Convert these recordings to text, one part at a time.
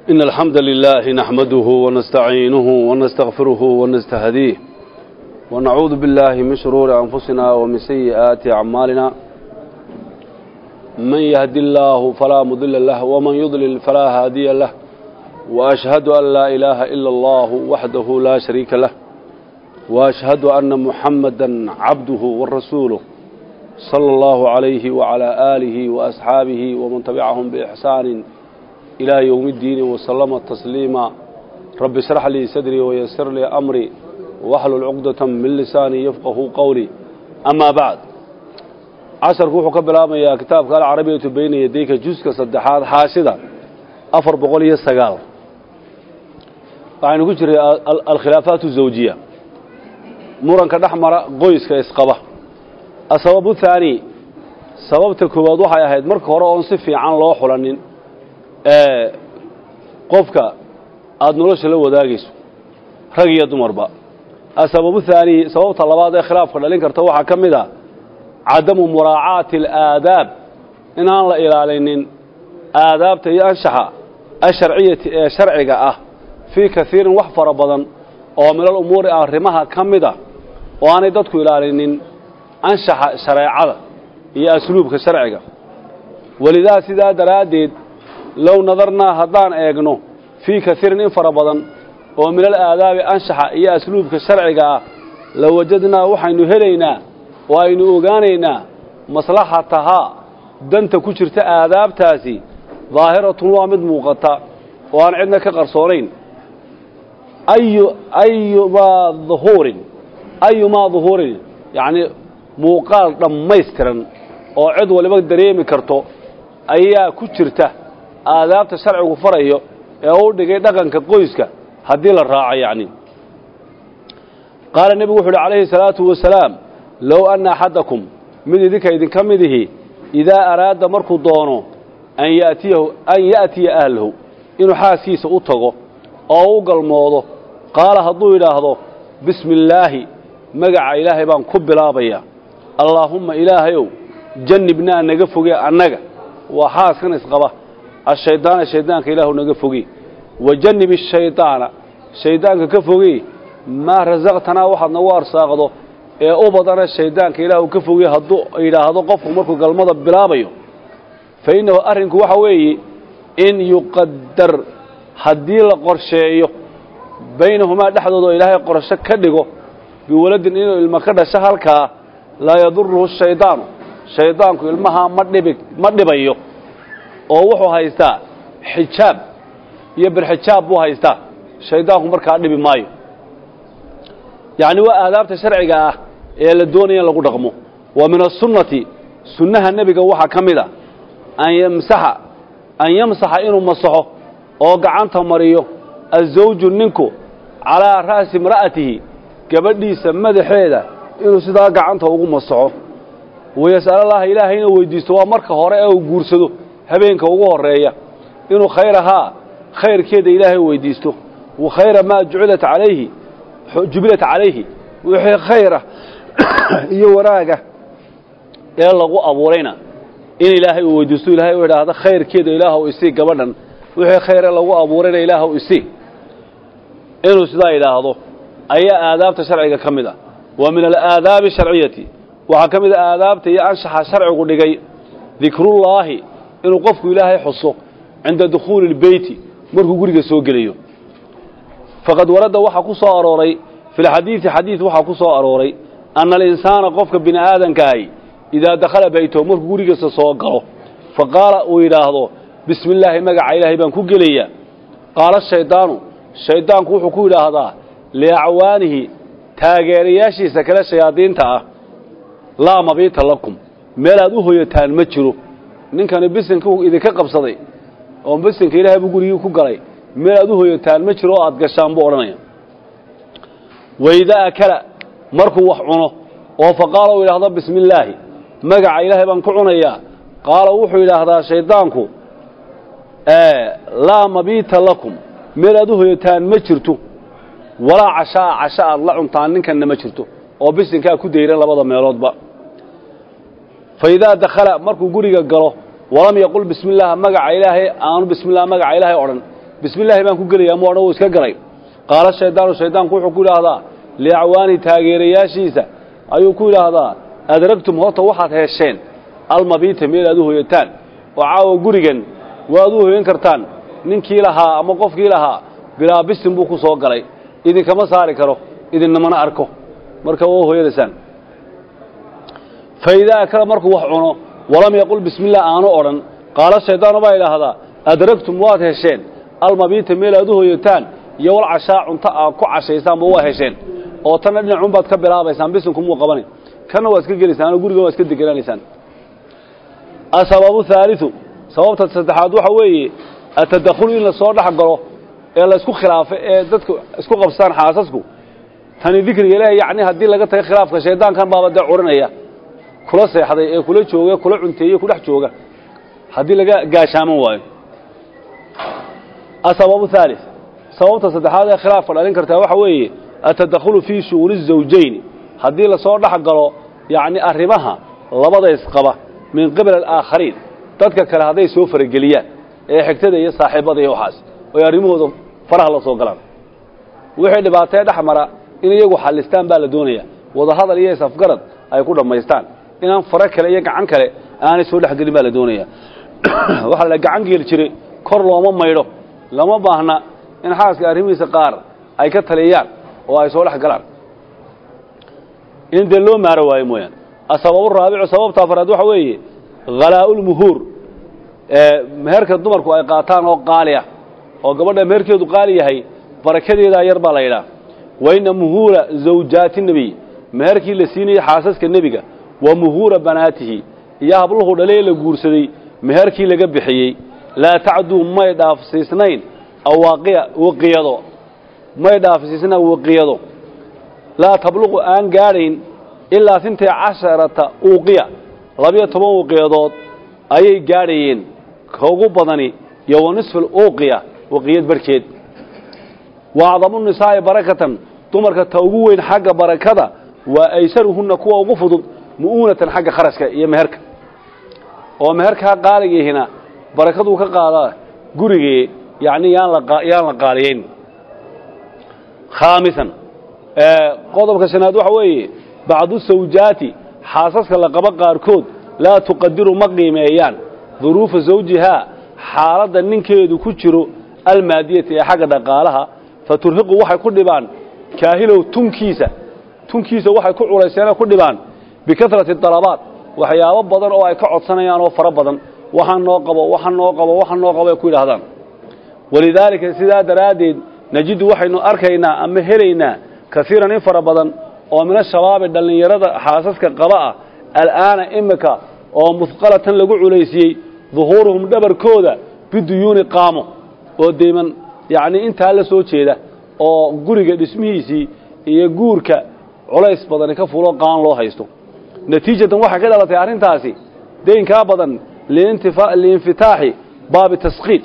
إن الحمد لله نحمده ونستعينه ونستغفره ونستهديه ونعوذ بالله من شرور أنفسنا ومن سيئات أعمالنا من يهد الله فلا مضل له ومن يضلل فلا هادي له وأشهد أن لا إله إلا الله وحده لا شريك له وأشهد أن محمدا عبده ورسوله صلى الله عليه وعلى آله وأصحابه ومن تبعهم بإحسان إلى يوم الدين وسلم تسليما رب اشرح لي صدري ويسر لي أمري واحلل عقدة من لساني يفقه قولي أما بعد casharku wuxuu ka bilaabmayaa kitaabka alcarabiyatu bayna yadayka juska saddexaad xaashida afar boqol iyo sagaal waxaynu ku jiray alkhilaafaat zawjiya muranka dhex mara qoyska isqaba asababu thaani sababta koowaad waxay ahayd marka hore oon si fiican loo xulanin ee qofka aada nolosha la wadaagayso rag iyo dumarba asababu thaani sababta labaad ee khilaafka dhalin karta waxaa ka mid a cadamu muraacaati alaadaab inaan la ilaalinin aadaabta iyo anshaxa asharciyati ee sharciga ah fii kaiirin wax fara badan oo milal umuuri arrimaha ka mid a oo aanay dadku ilaalinin anshaxa shareecada iyo asluubka sharciga welidaa sidaa daraaddeed low nadarnaa haddaan eegno fii kaiirin in fara badan oo milal aadaabi anshaxa iyo asluubka sharciga ah la wajadnaa waxaynu helaynaa oo aynu ogaanaynaa maslaxatahaa danta ku jirta aadaabtaasi daahiratun waa mid muuqata oo aan cidna ka qarsoonayn ayu ayumaa duhuurin ayumaa duhuurin yacnii muuqaal dhammaystiran oo cid waliba dareemi karto ayaa ku jirta aadaabta sharcigu farayo ee u dhigay dhaqanka qoyska haddii la raaco yacni qaala nebigu wuxu uhi calayhi salaatu wasalaam low anna axadakum mid idinka idinka mid ihi idaa araada markuu doono an yatiyahu an ya'tiya ahlahu inuu xaaskiisa u tago oo u galmoodo qaala hadduu yidhaahdo bismi illaahi magaca ilaahay baan ku bilaabayaa allaahumma ilaahayow jannibnaa naga foge annaga waa xaaskan isqaba ashaydaana shaydaanka ilaahu naga foge wa jannib ashaydaana shayddaanka ka foge maa rasaqtanaa waxaad nagu arsaaqdo ee u badana shayddaanka ilaah uu ka fogey hadduu yidhaahdo qofku markuu galmada bilaabayo fa innahu arrinku waxa weeye in yuqadar haddii la qorsheeyo baynahumaa dhexdooda oo ilaahay qorsho ka dhigo biwaladin inuu ilmo ka dhasho halkaa laa yaduruhu shaydaanu shayddaanku ilmahaa ma dhibi ma dhibayo oo wuxuu haystaa xijaab iyo birxijaab buu haystaa shayddaanku markaa dhibi maayo yacni waa aadaabta sharciga ah ee la doonaya in lagu dhaqmo wa min asunnati sunnaha nebiga waxaa ka mid a an yamsaxa an yamsaxa inuu masaxo oo gacanta mariyo azawju ninku calaa ra'si imra'atihi gabadhiisa madaxeeda inuu sidaa gacanta ugu masaxo wayas'alallaha ilaahayna weydiisto waa marka hore ee uu guursado habeenka ugu horreeya inuu khayrahaa khayrkeeda ilaahay weydiisto wa khayra maa jucilat calayhi jubilat calayhi wixii khayra iyo wanaaga ee lagu abuurayna in ilaahay uu weydiisto ilaahay u idhaahdo khayrkeeda ilaahw isii gabadhan wixii khayre lagu abuurayna ilaahw isii inuu sidaa idhaahdo ayaa aadaabta sharciga ka mid ah wa min alaadaabi sharciyati waxaa ka mid a aadaabta iyo anshaxa sharcigu dhigay dikrullaahi inuu qofku ilaahay xuso cinda dukhuuli اlbeyti markuu guriga soo gelayo faqad warada waxaa ku soo arooray fi lxadiidi xadiid waxaa ku soo arooray anna alinsaana qofka bini aadankaahi idaa dakhala baytahu markuu gurigiisa soo galo fa qaala uu yidhaahdo bismi illaahi magaca ilaahay baan ku gelayaa qaala shaydaanu shayddaanku wuxuu ku yidhaahdaa liacwaanihi taageerayaashiisa kale shayaadiinta ah laa mabiita lakum meel aad u hoyataan ma jiro ninkani bisinka idinka qabsaday oo bisinka ilaahay buu gurigii ku galay meel aad u hoyataan ma jiro oo aad gashaan buu odhanaya waidaa akala markuu wax cuno oo fa qaala uu yidhaahdo bismi illaahi magaca ilaahay baan ku cunayaa qaala wuxuu yidhaahdaa shayddaanku laa mabiita lakum meel aad u hoyataan ma jirto walaa cashaa casho aad la cuntaan ninkanna ma jirto oo bisinkaa ku dayran labada meeloodba fa idaa dakhala markuu guriga galo walam yaqul bismi illaah magaca ilaahay aanu bismi illah magaca ilaahay odhan bismi illaahi baan ku gelaya mu odhan wuu iska galay qaala shaydaanu shaydaanku wuxuu ku yidhaahdaa liacwaani taageerayaashiisa ayuu ku yidhaahdaa adragtum horta waxaad hesheen almabiita meel aad u hoyataan oo caawa gurigan waad u hoyan kartaan ninkii lahaa ama qofkii lahaa bilaa bisin buu ku soo galay idinkama saari karo idinnamana arko marka waa hoyanaysaan fa idaa akala markuu wax cuno walam yaqul bismillaah aanu odhan qaala shaydaanu baa idhaahdaa adragtum waad hesheen almabiita meel aad u hoyataan iyo wal cashaa cunto aad ku cashaysaanba waa hesheen oo tanna dhinacunbaad ka bilaabaysaan bisinkumuu qabani kanna waad iska gelaysaan oo gurigan waad iska degenaanaysaan asababu haaliu sababta saddexaad waxa weeye atadakhulu in la soo dhex galo ee laysku khilaafo ee dadku isku qabsaan xaasasku tani dikriga ilaahay yacni haddii laga taga khilaafka shaydaankan baaba dee curinaya kula seexday ee kula jooga kula cunteeye ku dhex jooga haddii laga gaashaaman waayo asababu haalis sababta saddexaad ee khilaafka dhalin kartaa waxa weeye atadakhulu fii shu'uuni الزawjayni haddii lasoo dhex galo yacni arrimaha labada isqaba min qibal alaakhariin dadka kale hadday soo farageliyaan ee xigtada iyo saaxiibada iyo waxaas oy arrimahooda faraha la soo galaan wixii dhibaatee dhex mara in iyagu xallistaan baa la doonaya wadahadal iyo isafgarad ay ku dhammaystaan inaan faro kale iyo gacan kale aanay soo dhexgelin baa la doonaya waxaa la gacan geeli jiray kor looma maydho lama baahna in xaaska arrimihiisa qaar ay ka taliyaan oo ay soo dhex galaan in dee loo maaro waayo mooyaane asababu raabicu sababta afraad waxa weeye khalaa'ulmuhuur meherka dumarku ay qaataan oo qaali ah oo gabadha meherkeedu qaali yahay barakadeedaa yar baa la yidhaha wa inna muhuura zawjaati nebiy meherkii la siinayey xaasaska nebiga wa muhuura banaatihi iyo habluhu dhalee la guursaday meherkii laga bixiyey laa tacduu may dhaafsiisnayn awaaqiya waqiyado may dhaafsiisnaan waqiyado laa tabluqu aan gaadhayn ilaa sintay casharata uuqiya labiyo toban waqiyadood ayay gaadhayeen ka ugu badani iyo wa nisfu uuqiya waqiyad barhkeed wa acdamu nisaa'i barakatan dumarka ta ugu weyn xagga barakada waa aysaruhunna kuwa ugu fudud mu'uunatan xagga kharashka iyo meherka oo meherkaa qaaligiihina barakaduu ka qaadaa gurigee yacni yaan la yaan la qaaliyayn khaamisan qodobka shanaad waxa weeye bacdu sawjaati xaasaska la qabo qaarkood laa tuqadiru ma qiimeeyaan duruufa zawjihaa xaaladda ninkeedu ku jiro almaadiyati ee xagga dhaqaalaha fa turhiqu waxay ku dhibaan kaahilow tunkiisa tunkiisa waxay ku culayseenoo ku dhibaan bikasrati dalabaat waxyaabo badan oo ay ka codsanayaan oo fara badan waxaan noo qabo waxaan noo qabo waxaan noo qabo ay ku yidhaahdaan walidaalika sidaa daraaddeed najidu waxaynu arkaynaa ama helaynaa kaiiran in fara badan oo min ashabaabi dhallinyarada xaasaska qaba ah al'aana imika oo musqalatan lagu culaysiyey duhuuruhum dhabarkooda biduyuuni qaamo oo deyman yacnii intaa la soo jeeda oo guriga dhismihiisii iyo guurka culays badani ka fulo qaan loo haysto natiijatan waxay ka dhalatay arrintaasi deynkaa badan liinfitaaxi baabi taskiid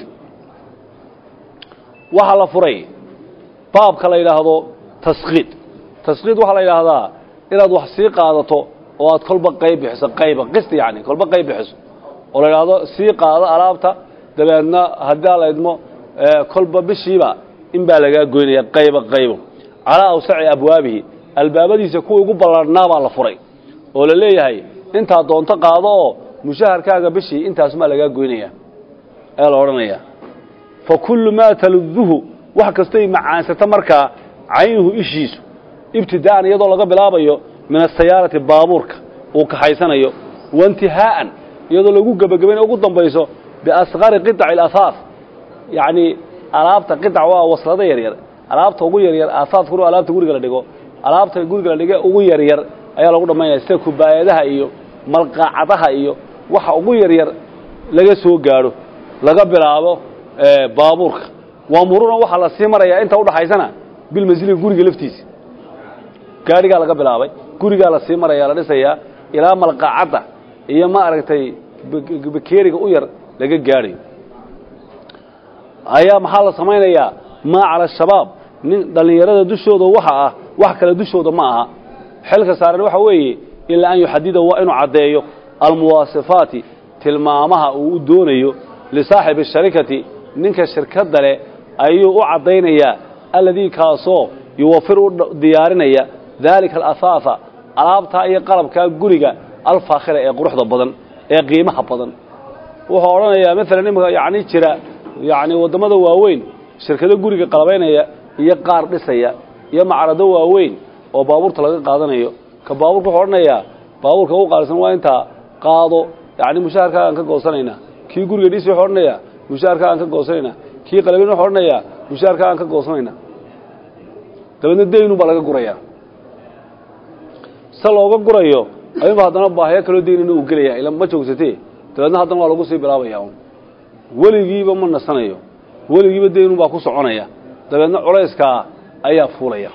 waxaa la furay baabka la yidhaahdo taskiid taskiid waxaa la yidhaahdaa inaad wax sii qaadato oo aad kolba qayb bixiso qayba qisti yacni kolba qayb bixiso oo la yidhaahdo sii qaado alaabta dabeedna haddii la idmo kolba bishiiba in baa lagaa goynaya qayba qaybo calaa awsaci abwaabihi albaabadiisa kuwa ugu ballarhnaa baa la furay oo la leeyahay intaad doonto qaado oo mushaharkaaga bishii intaasumaa lagaa goynaya ayaa la odhanayaa fa kullu maa taluduhu wax kastay macaansato markaa caynuhu ishiisu ibtidaa'an iyadoo laga bilaabayo min asayaarati baabuurka uu kaxaysanayo waintihaa'an iyadoo lagu gebagabayn ugu dambayso biasqari qiطaci alahaas yacnii alaabta qiطac waa waslado yaryar alaabta ugu yaryar aasaaskuna alaabta guriga la dhigo alaabta guriga la dhige ugu yaryar ayaa lagu dhammaynaya sida kubaayadaha iyo malqaacadaha iyo waxa ugu yaryar laga soo gaadho laga bilaabo baabuurka waamuruna waxaa la sii marayaa inta udhaxaysana bilmasili guriga laftiisa gaadhigaa laga bilaabay gurigaa la sii maraya la dhisayaa ilaa malqaacadda iyo ma aragtay bakeeriga u yar laga gaadhayo ayaa maxaa la samaynayaa maa cala shabaab nin dhallinyarada dushooda waxa ah wax kale dushooda ma aha xilka saaran waxa weeye ilaa an yuxadida waa inuu caddeeyo almuwaasifaati tilmaamaha uu u doonayo lisaaxibi sharikati ninka shirkadda leh ayuu u caddaynayaa alladii kaasoo yuwafir u diyaarinaya daalika alahaafa alaabtaa iyo qalabkaa guriga alfaakhira ee quruxda badan ee qiimaha badan wuxuu odhanayaa maalan imika yacni jira yacni waddamada waaweyn shirkado guriga qalabaynaya iyo qaar dhisaya iyo macrado waaweyn oo baabuurta laga qaadanayo ka baabuurka wuxuu odhanayaa baabuurka u qaalisan waa intaa qaado yacni mushaharkaa aan ka goosanaynaa kii guriga dhisi wuxuu odhanayaa mushaharkaa aan ka goosanaynaa kii qalabin wuxuu odhanayaa mushaharkaa aan ka goosanaynaa dabeedna daynu baa laga gurayaa se looga gurayo ayuunba haddana baahiyo kaloo daynina uu gelaya ila ma joogsatee dabeedna haddana waa lagu sii bilaabaya un weligiiba ma nasanayo weligiiba daynun baa ku soconaya dabeedna culayskaa ayaa fuulaya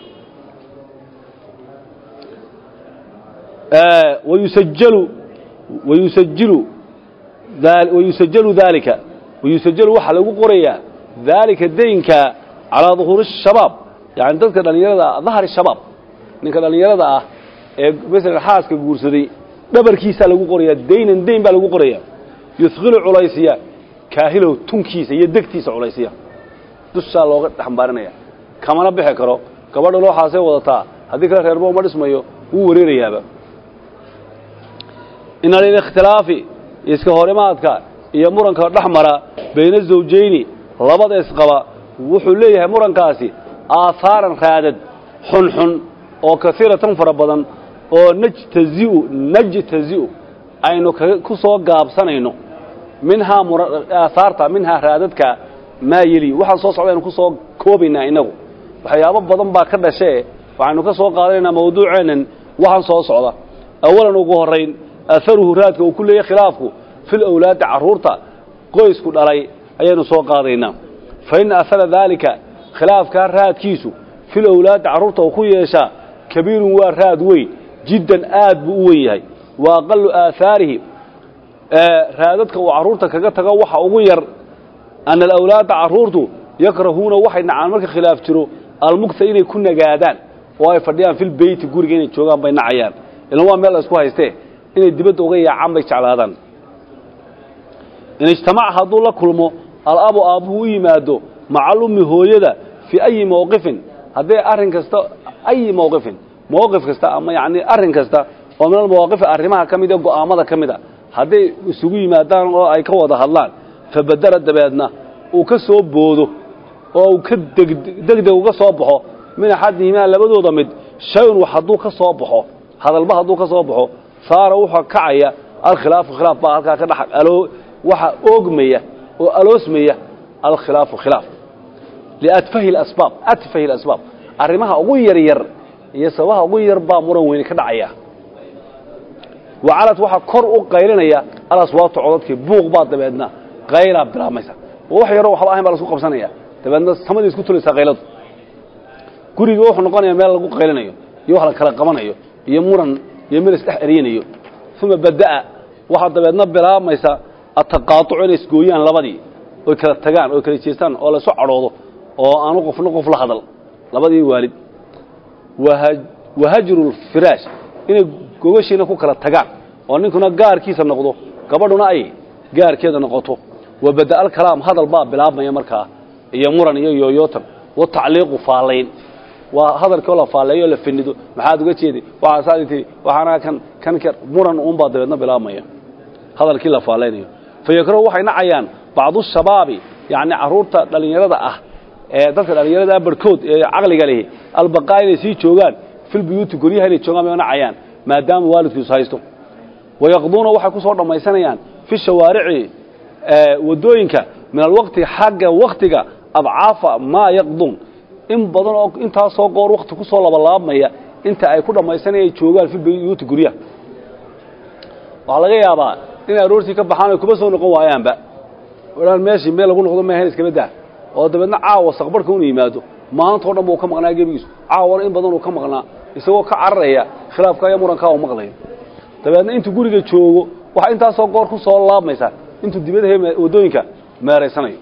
wayusajalu wayusajilu wayusajalu daalika wayusajalu waxaa lagu qorayaa daalika daynka calaa duhuuri shabaab yani dadka dhallinyarada ah dahri shabaab ninka dhallinyarada ah ee masalan xaaska guursaday dhabarkiisaa lagu qorayaa daynan dayn baa lagu qorayaa yuhqilu culaysiya kaahilow tunkiisa iyo degtiisa culaysiya dushaa looga dhexmbaarinaya kamana bixi karo gabadha looxaasay wadataa haddii kale reerbo uma dhismayo wuu wareerayaaba ina lilikhtilaafi iska horimaadka iyo muranka dhex mara bayna zawjayni labada isqaba wuxuu leeyahay murankaasi aahaaran raadad xunxun oo kaiiratan fara badan oo najtaziu najtazi'u aynu ku soo gaabsanayno minhaa aahaarta minhaa raadadka maa yeli waxaan soo socda aynu ku soo koobaynaa innagu waxyaabo badan baa ka dhashee waxaynu ka soo qaadanaynaa mawduuceennan waxaan soo socda awalan ugu horrayn aharuhu raadka uu ku leeyahy khilaafku fil awlaadi carruurta qoysku dhalay ayaynu soo qaadaynaa fa ina ahara daalika khilaafkaa raadkiisu fil awlaadi carruurta uu ku yeeshaa kabiirun waa raad weyn jiddan aad buu u wen yahay wa aqalu aahaarihi raadadka uu carruurta kaga tago waxa ugu yar ana alawlaada carruurtu yakrahuuna waxay nacaan marka khilaaf jiro almugta inay ku nagaadaan oo ay fadhiyaan filbeyti guriga inay joogaan bay nacayaan ilan waa meel la isku haystee inay dibadda uga yaacaan bay jeclaadaan in ijtamaca hadduu la kulmo alabu aabbuhu u yimaado macalummi hooyada fii ayi mawqifin hadday arrin kasta ayi mawqifin mawqif kasta ama yacni arrin kasta oo min almawaaqifi arrimaha ka mid ee go'aamada ka mid a hadday isugu yimaadaan oo ay ka wada hadlaan fabadara dabeedna uu ka soo boodo oo uu ka degdeg uga soo baxo min axadihimaa labadooda mid shay-un wax hadduu ka soo baxo hadalba hadduu ka soo baxo saara wuxuu kacaya alkhilaafu khilaaf baa halkaa ka dhex aloo waxa oogmaya oo aloosmaya alkhilaafu khilaaf liatfahi asbaab atfahi alasbaab arrimaha ugu yaryar iyo sababaha ugu yar baa muran weyne ka dhacaya wacalad waxaa kor u qaylinaya alaswaabta codadkii buuq baa dabeedna qaylaa bilaabmaysa oo wax yaroo waxba ahayn baa lasku qabsanaya dabeedna samadii isku tulaysaa qayladu guriga wuxuu noqonaya meel lagu qaylinayo iyo wax la kala qabanayo iyo muran iyo meel isdhex eryanayo uma bada'a waxaa dabeedna bilaabmaysa ataqaatucu inay isgooyaan labadii oy kala tagaan oy kala jeestaan oo laysu cadhoodo oo aanu qofna qof la hadal labadii waalid wahajru lfiraash inay gogashiina ku kala tagaan oo ninkuna gaarkiisa noqdo gabadhuna ay gaarkeeda noqoto wa bada'a alkalaam hadal baa bilaabmaya markaa iyo muran iyo yooyootan wa tacliiqu faalayn waa hadalkoo la faalleeyo la finido maxaad uga jeeday waxaasaadi tii waxaana kan kan ka muran uunbaa dabeedna bilaabmaya hadalkii la faallaynayo fa yakrahu waxay nacayaan bacdu shabaabi yacni carruurta dhallinyarada ah ee dadka dhallinyarada barhkood ee caqliga lihi albaqaa inay sii joogaan filbuyuuti guryaha inay joogaan bay nacayaan maadaama waalidkiisu haysto wayaqduuna waxay ku soo dhammaysanayaan fi shawaarici waddooyinka min alwaqti xagga waktiga abcaafa maa yaqduun in badan oo intaasoo goor wakti ku soo labalaabmaya inta ay ku dhammaysanaya ay joogaan filbuyuuti guryaha waxaa laga yaabaa inay aroortii ka baxaan ay kuma soo noqon waayaanba dhaan meeshii meel lagu noqdo maahan iskama dah oo dabeedna caawa saqbarhka unu yimaado maantao dhan buu ka maqnaa gebigiisu caawana in badan uu ka maqnaa isagoo ka cararaya khilaafka iyo murankaa uu maqlayo dabeedna intuu guriga joogo waxaa intaasoo goor ku soo laabmaysaa intuu dibadahe waddooyinka meeraysanayo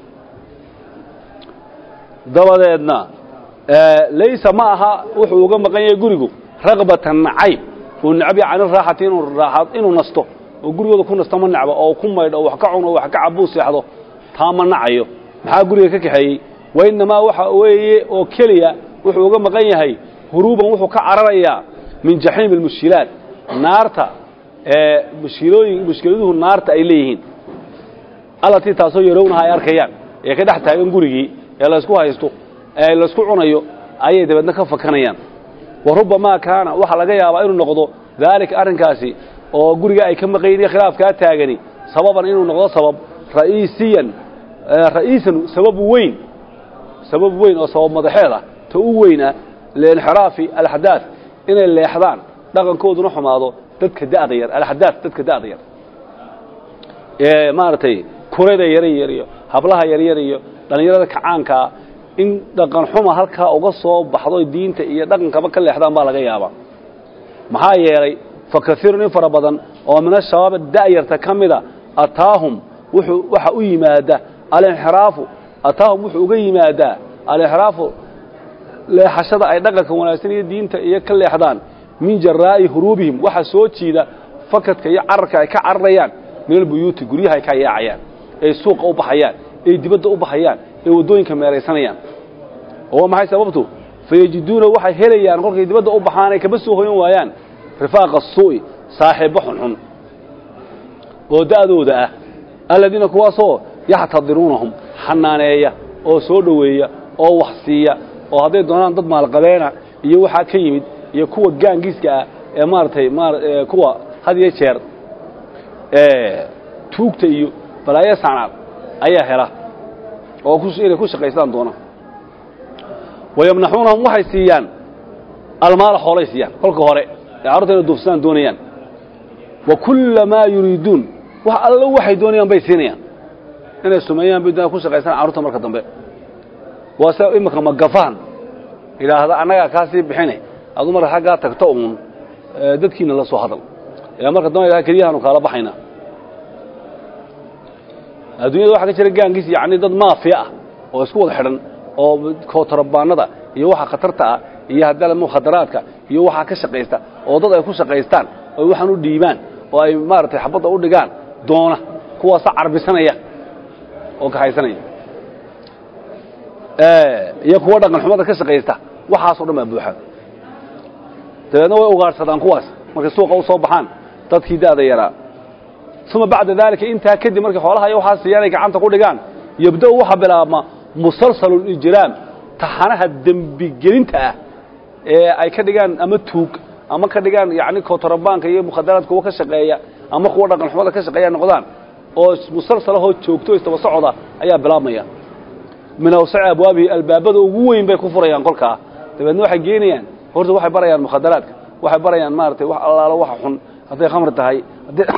dabadeedna laysa ma aha wuxuu uga maqan yahay gurigu raqbatan nacayb uu necab yahay cani raaxati inuu raaxad inuu nasto oo gurigooda ku nasto ma necbo oo ku maydho oo wax ka cuno oo wax ka cabuu seexdo taa ma nacayo maxaa guriga ka kaxeeyey wainamaa waxa weeye oo keliya wuxuu uga maqan yahay huruuban wuxuu ka cararayaa min jaxiimi almushkilaat naarta ee mushkilooyin mushkiladuhu naarta ay leeyihiin allatii taasoo yarownaha ay arkayaan ee ka dhex taagan gurigii ee laysku haysto ee laysku cunayo ayay dabeedna ka fakanayaan wa rubbamaa kaana waxaa laga yaabaa inuu noqdo daalika arrinkaasi oo guriga ay ka maqayiin khilaafkaa taagani sababan inuu noqdo sabab ra'iisiyan ra'iisan sabab weyn sabab weyn oo sabab madaxeed ah ta u weyn ah liinxiraafi alxadaad inay leexdaan dhaqankooduna xumaado dadka da'da yar alxadaad dadka da'da yar ee maaragtay kurada yara yar iyo hablaha yaryar iyo dhallinyarada kacaankaa in dhaqan xuma halkaa uga soo baxdo diinta iyo dhaqankaba ka leexdaan baa laga yaabaa maxaa yeelay fa kaiirun in fara badan oo min ashabaab da'yarta ka mida ataahum wuxuu waxa u yimaada alinxiraafu ataahum wuxuu uga yimaadaa alinxiraafu leexashada ay dhaqanka wanaagsan iyo diinta iyo ka leexdaan min jaraa'i huruubihim waxa soo jiida fakadka iyo cararka ay ka cararayaan min albuyuuti guryaha ay ka yaacayaan ay suuqa u baxayaan ay dibadda u baxayaan ay waddooyinka meeraysanayaan oo maxay sababtu fayajiduuna waxay helayaan kolkay dibadda u baxaan ay kaba soo hoyan waayaan rifaaqa suu'i saaxiibbo xunxun oo da'dooda ah aladiina kuwaasoo yaxtadiruunahum xanaaneeya oo soo dhoweeya oo wax siiya oo hadday doonaan dad maalqabeena iyo waxaa ka yimid iyo kuwa gaangiiska ah ee maaragtay kuwa had iyo jeer tuugta iyo balaayo sacnaad ayaa hela oo inay ku shaqaystaan doona wayamnaxuunahum waxay siiyaan almaala xoolay siiyaan kolka hore ee carruurta inay duufsadaan doonayaan wa kulla maa yuriiduun wax allo waxay doonayaan bay siinayaan inay sumeeyaan bay doonayaan ku shaqaystaan carruurta marka dambe waa se iminka magafaan idhaahda annagaa kaa sii bixine adu marka xaggaa tagto uun dadkiina la soo hadal ee marka dambe idhaha keliyahaanu kaala baxaynaa adduunyada waxaa ka jira gaangiis yacni dad maafiya ah oo isku wada xidhan oo kootorabaanada iyo waxa khatarta ah iyo haddala mukhadaraadka iyo waxaa ka shaqaysta oo dad ay ku shaqaystaan oo waxaan u dhiibaan oo ay maaragtay xabadda u dhigaan doona kuwaasa carbisanaya oo kaxaysanaya iyo kuwa dhaqan xumada ka shaqaysta waxaasoo dhan baa buuxa dabeedna way ugaadhsadaan kuwaas markay suuqa u soo baxaan dadkii da'da yaraa uma bacda daalika intaa kadib markay xoolaha iyo waxaa siiyaan ay gacanta ku dhigaan yabda'u waxaa bilaabma musalsalu lijraam taxanaha dembigelinta ah ee ay ka dhigaan ama tuug ama ka dhigaan yacni kootorabaanka iyo mukhadaraadka kuwa ka shaqeeya ama kuwa dhaqan xumada ka shaqeeya noqdaan oo musalsalahoo joogto istaba socoda ayaa bilaabmaya min awsaci abwaabihi albaabada ugu weyn bay ku furayaan kolkaa dabeedna waxay geenayaan horta waxay barayaan mukhadaraadka waxay barayaan maaragtay wax allaalo waxa xun hadday khamri tahay hadday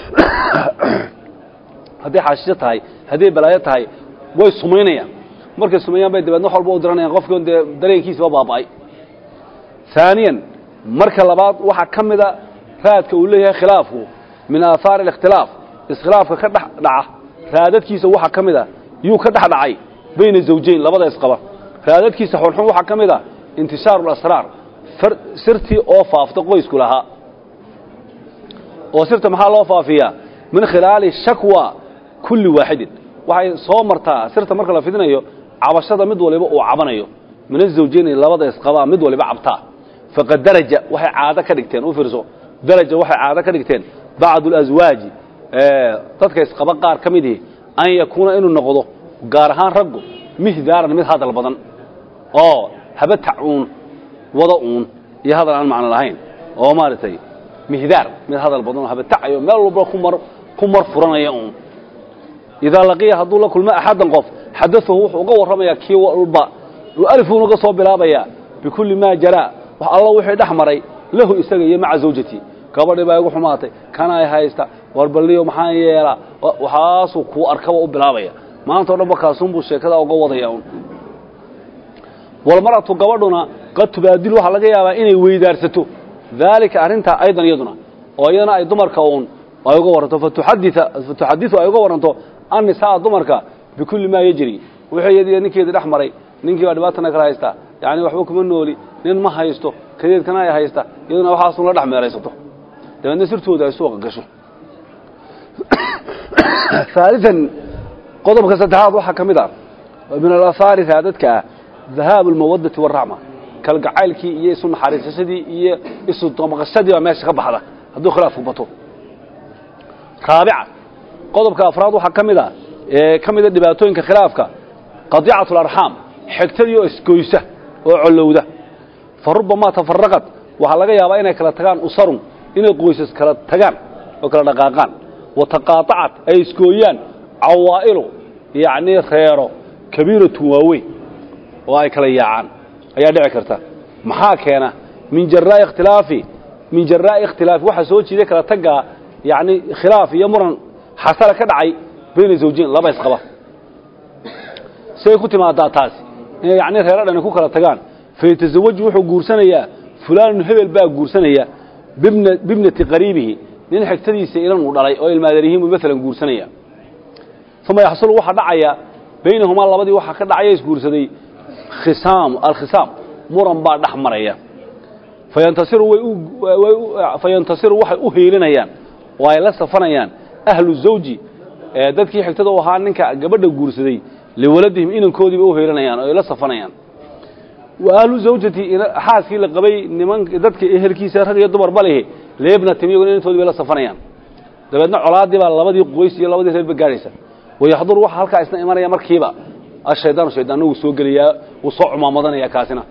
hadday xaashiso tahay hadday balaayo tahay way sumaynayaan markay sumeeyaan bay dabeedna wax walba u diranayaan qofkion dee dareenkiisaba baaba'ay haaniyan marka labaad waxaa ka mida raadka uu leeyahay khilaafku min aahaari alikhtilaaf iskhilaafka ka dhex dhaca raadadkiisa waxaa ka mid a yuu ka dhex dhacay bayna zawjayn labada isqaba raadadkiisa xunxun waxaa ka mid a intishaaru alasraar sirtii oo faafta qoysku lahaa oo sirta maxaa loo faafiyaa min khilaali shakwa kulli waaxidin waxay soo martaa sirta marka la fidinayo cabashada mid waliba uu cabanayo min azawjayni labada isqabaa mid waliba cabtaa faqad daraja waxay caado ka dhigteen u fiirso daraja waxay caado ka dhigteen bacdu alaswaaji dadka isqaba qaar ka midihi an yakuuna inuu noqdo gaar ahaan raggu mihdaaran mid hadal badan oo haba tacuun wada uun iyo hadal aan macno lahayn oo maaragtay mihdaar mid hadal badan oo haba tacayo meel walba kumar ku mar furanaya uun idaa laqiya hadduu la kulmo axaddan qof xadaahu wuxuu uga warramayaa kii walba alifun uga soo bilaabayaa bikulli maa jaraa wax alla wixii dhex maray lahu isaga iyo maca zawjatii gabadhii baa igu xumaatay kanay haysta warballiyo maxaan yeelaa waxaasuu kuu arkaba u bilaabaya maanta o dhan ba kaasunbuu sheekada uga wadaya un walmar'atu gabadhuna qad tubaadilu waxaa laga yaabaa inay weydaarsato daalika arrintaa aydan iyaduna oo iyadana ay dumarka uun ay uga warranto fatuxadiu ay uga warranto annisaa dumarka bikulli maa yejri wixii iyadiyo ninkeedii dhex maray ninkii baa dhibaatana kala haystaa yacni waxba kuma nooli nin ma haysto kadeedkana ay haysta iyaduna waxaasun la dhex meeraysato dabeedna sirtooda ay suuqa gasho haalian qodobka saddexaad waxaa ka mid ah min alahaari raadadka ah dhahaabu almawaddati waraxma kalgacaylkii iyo isu naxariisashadii iyo isu damaqashadii baa meesha ka baxda hadduu khilaafku bato raabica qodobka afraad waxaa ka mid a ee ka mida dhibaatooyinka khilaafka qadiicatu alarxaam xigtadii oo isgoysa oo collowda fa rubamaa tafaraqad waxaa laga yaabaa inay kala tagaan usarun inay qoysas kala tagaan oo kala dhaqaaqaan wa taqaatacat ay isgooyaan cawaa'ilu yacnii reero kabiiratun waaweyn oo ay kala yaacaan ayaa dhici karta maxaa keena min jaraa'i ikhtilaafi min jaraa'i ikhtilaafi waxaa soo jiiday kala taggaa yacni khilaaf iyo muran xasala ka dhacay bayna zawjiin laba isqaba say ku timaadaa taasi inay yacni reero dhani ku kala tagaan faytasawaju wuxuu guursanayaa fulaanun hebel baa guursanaya bibna bibnati qariibihi nin xigtadiisa ilan uu dhalay oo ilmaadaryihiin buu maalan guursanaya uma yaxsulu waxaa dhacaya baynahumaa labadii waxaa ka dhacaya isguursaday khisaam alkhisaam muran baa dhex maraya fayantasiru way way fayantasiru waxay u hiilinayaan oo ay la safanayaan ahlu zawji ee dadkii xigtada u ahaa ninka gabadha guursaday liwaladihim inankoodiiba u hiilinayaan oo ay la safanayaan wa ahlu zawjati xaaskii la qabay niman dadka ehelkiisa rag iyo dumarba lehi leebnatim iyaguna inantoodii bay la safanayaan dabeedna colaadii baa labadii qoys iyo labadii reerba gaadhaysa wayaxdur waxa halkaa isna imanaya markiiba ashaydaanu shaydaanna wuu soo gelayaa wuu soo cumaamadanayaa kaasina